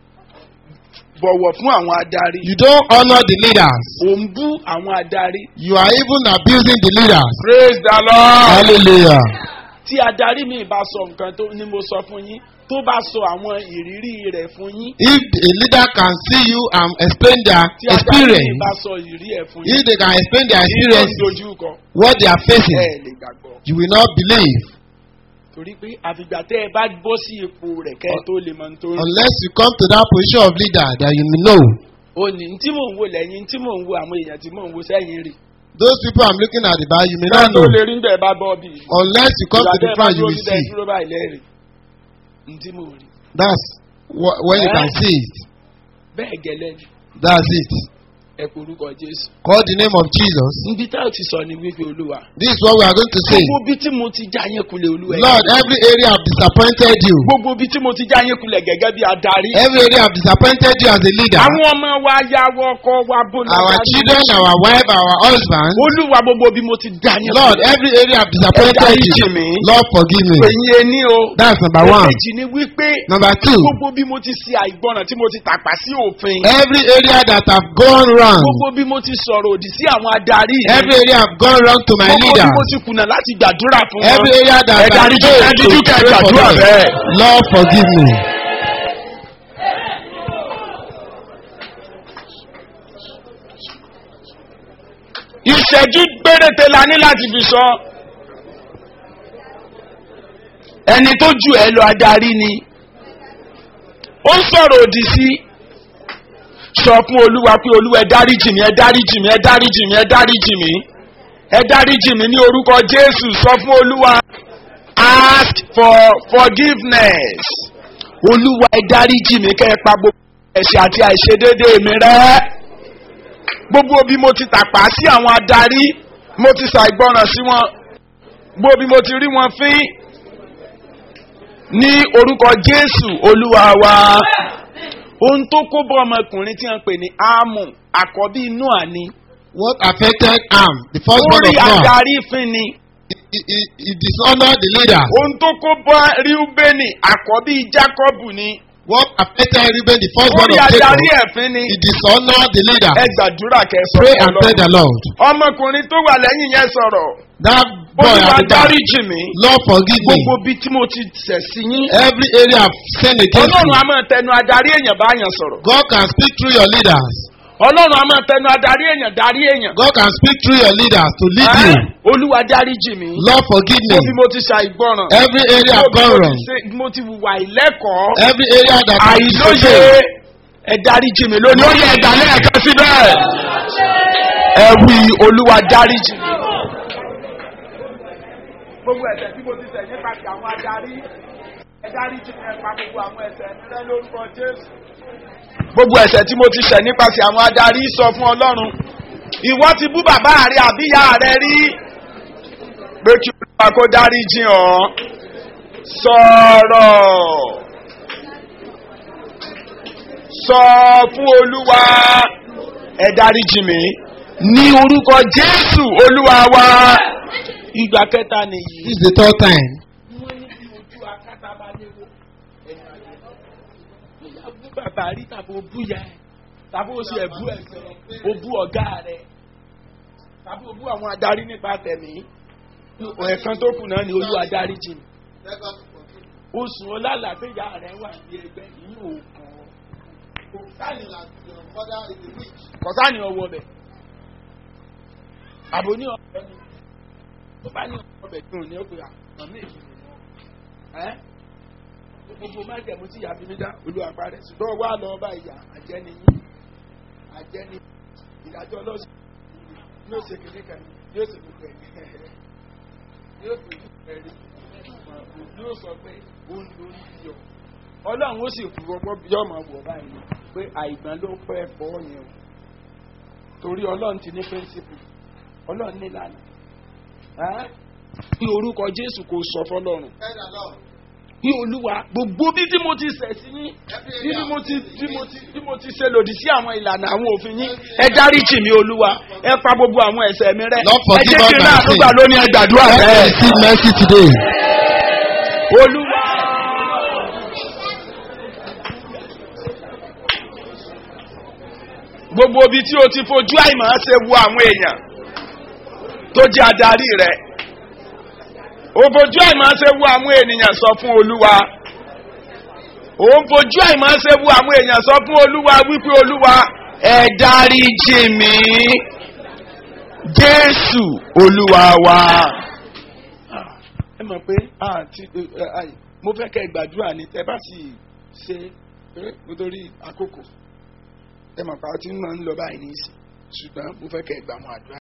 bọ̀wọ̀ fún àwọn adarí. you don't honour the leaders O ń bú àwọn adarí. you are even abusing the leaders Praise the Lord. hallelujah Tí adarí mi bá sọ nǹkan tó ni mo sọ fún yín tó bá sọ àwọn ìrírí rẹ̀ fún yín. if a leader can see you and explain their Tí adarí mi experience bá sọ ìrírí ẹ̀ fún yín. if they can explain their Ìlú experience dojú kọ. what they are facing Ẹ lè gbàgbọ́. you will not believe Torí pé àfìgbà tẹ́ ẹ bá bọ́ sí ipò rẹ̀ kẹ́ ẹ tó lè mọ nítorí. unless you come to that position of leader that you may know O ní tí mò ń wo lẹ́yìn tí mò ń wo àwọn èèyàn tí mò ń wo sẹ́yìn rí. those people i'm looking at the bar you may Bẹ́ẹ̀ not tó know lè rí níbẹ̀ bá bọ́ bí. unless you come to the front you will Ìgbà tẹ́ ẹ bá see dúró báyìí lẹ́rìí. Ntí mò ń rí. that's wh- when you Eh? can see it Bẹ́ẹ̀ gẹ́lẹ́ ni that's it ẹ kò orúkọ Jésù. call the name of jesus Níbi tá ò ti sọ ni wípé Olúwa. this is what we are going to say Gbogbo bí tí mo ti já yín kulẹ̀ Olúwa. ẹ lord every area have disappointed you Gbogbo bí tí mo ti já yín kulẹ̀ gẹ́gẹ́ bí adarí. every area have disappointed you as a leader Àwọn ọmọ wa yàwọ̀ ọkọ wa bó lọ our darí. children our wife our husband Olúwa gbogbo bí mo ti já yín lord every area have disappointed Ẹ you dáríjì mí. lord forgive me Èyí ẹni o. that's number one Èkejì ni wípé number two gbogbo bí mo ti ṣe àìgbọràn tí mo ti tàpá sí òfin. every area that have gone wrong Gbogbo bí mo ti sọ̀rọ̀ òdì sí àwọn adarí mi. every area have gone wrong to my Gbogbo bí leaders mo ti kùnà láti gbàdúrà fún wọn. every area that Ẹ I dáríjì, failed ẹ díjú to kẹ́ ẹ pray for gbàdúrà them. bẹ́ẹ̀. Lord forgive me. ìṣẹ́jú péréte la ní láti fi sọ. ẹni tó jù ẹ lọ adarí ni ó ń sọ̀rọ̀ òdì sí sọ fún olúwa pé olúwa ẹ dáríjì mí ẹ dáríjì mí ẹ dáríjì mí ẹ dáríjì mí ẹ dáríjì mí ní orúkọ jésù sọ fún olúwa ask for forgiveness. olúwa ẹ dáríjì mi kẹ́ ẹ pa gbogbo ẹ̀ṣẹ̀ àti àìṣedédé mi rẹ́. gbogbo bí mo ti tàpá sí àwọn adarí mo ti ṣàìgbọràn sí wọn gbogbo bí mo ti rí wọn fín ní orúkọ jésù olúwa wa ohun tó kó bọ́ ọmọkùnrin tí wọ́n pè ní ámù àkọ́bí inú àní What affected Am, the first born orí of Noah, adarí fín ni he, he, he dishonored the leader. ohun tó kó bọ́ ríúbẹ́nì àkọ́bí jákọ́bù ni What affected Reuben, the first born orí of Jacob, adarí ẹ̀fín ni he dishonored the leader. ẹ gbàdúrà kẹsàn Pray and tell the Lord. ọmọkùnrin tó wà lẹ́yìn yẹn sọ̀rọ̀ That boy olúwa at the back, dáríjì mi Lord forgive me. gbogbo bí tí mo ti ṣẹ̀ sí yín Every area I've sinned against ọlọ́run you. a máa tẹnu adarí èèyàn bá yàn sọ̀rọ̀ God can speak through your leaders. ọlọ́run a máa tẹnu adarí èèyàn darí èèyàn God can speak through your leaders to lead Ẹ́, you. olúwa dáríjì mi Lord forgive me. mo bí mo ti ṣàìgbọràn Every area mo I've bí gone mo wrong. ti ṣe- mo ti wùwà ìlẹ́kọ̀ọ́ Every area that I've àìlóye disobeyed. ẹ dáríjì mi lónìí ó yẹ ẹ̀dá lẹ́ẹ̀kan síbẹ̀ ẹ wí olúwa dáríjì mi. gbogbo ẹ̀sẹ̀ tí mo ti tẹ̀ nípa ti àwọn adarí ẹ dáríjì mi ẹ pa gbogbo àwọn ẹ̀sẹ̀ mi rẹ́ lórúkọ jésù. gbogbo ẹ̀sẹ̀ tí mo ti ṣẹ̀ nípasẹ̀ àwọn adarí sọ fún ọlọ́run ìwọ ti bú bàbá rẹ àbíyá rẹ rí pé kí olúwa kó dáríjì ọ́ sọ̀rọ̀ sọ fún olúwa ẹ dáríjì mi ní orúkọ jésù olúwa wa ìgbà kẹta nìyí. This is the third time. wọ́n ní bí ojú akátá bá léwo ẹ̀yìn àjẹ́ bóyá bú bàbá rí tàbí o bú ya ẹ̀ tàbí o ṣe ẹ̀bú ẹ̀sẹ̀ o bú ọ̀gá rẹ̀ tàbí o bú àwọn adarí nípa tẹ̀mí ẹ̀kan tó kù náà ni olú adarí jì ní. oṣù ọlálàgbéyà rẹ̀ wà ní ẹgbẹ́ yìí ò kàn kọ̀sá ni ọwọ́ bẹ̀ àbò ní ọ̀bẹ ni tó bá ní ọ̀bẹ dùn ní ọ̀pẹ̀ àmì èyí ẹ́ gbogbo má jẹ̀mú tí ìyá fi mí dá olùwàpá rẹ̀ ṣùgbọ́n wà lọ bá ìyá àjẹni yín àjẹni ìdájọ́ ọlọ́sùn yóò ṣe kékeré kan yóò ṣe gbogbo ẹ̀ yóò fi ojú ẹ̀ rí yóò sọ pé ó ń lórí yọ ọlọ́run ó sì fún ọgbọ́n bí ọmọ wọ̀ báyìí pé àìgbọ́n ló pẹ́ fọ́ yẹn o torí ọlọ́run ti ní pẹ́ńsìpù ọlọ́run ní ìlànà bí orúkọ jésù kò sọ fọlọ́run bí olúwa gbogbo bí tí mo ti ṣẹ̀ sí yín bí tí mo ti bí mo ti bí mo ti ṣe lòdì sí àwọn ìlànà àwọn òfin yín ẹ dáríjì mi olúwa ẹ pa gbogbo àwọn ẹ̀ṣẹ̀ mi rẹ́ Lord, ẹ forgive jẹ́ all kí n my náà sins. nígbà lónìí ẹ gbàdúrà Let me bẹ́ẹ̀ receive mercy today. olúwa. gbogbo ibi tí o ti fojú àìmọ̀ ṣe wo àwọn èèyàn tó jẹ́ adarí rẹ̀ o fojú àìmọ̀ ṣe wo àwọn ènìyàn sọ fún olúwa o ń fojú àìmọ̀ ṣe wo àwọn èèyàn sọ fún olúwa wípé olúwa ẹ dáríjì mí jésù olúwa wa. ẹ mọ̀ pé àti mo fẹ́ kẹ́ ẹ gbàdúrà ní tẹ́ bá sì ṣe pé nítorí àkókò ẹ mọ̀ pé a ti ń máa ń lọ báyìí ní ìsìn ṣùgbọ́n mo fẹ́ kẹ́ ẹ gbà wọn àdúrà.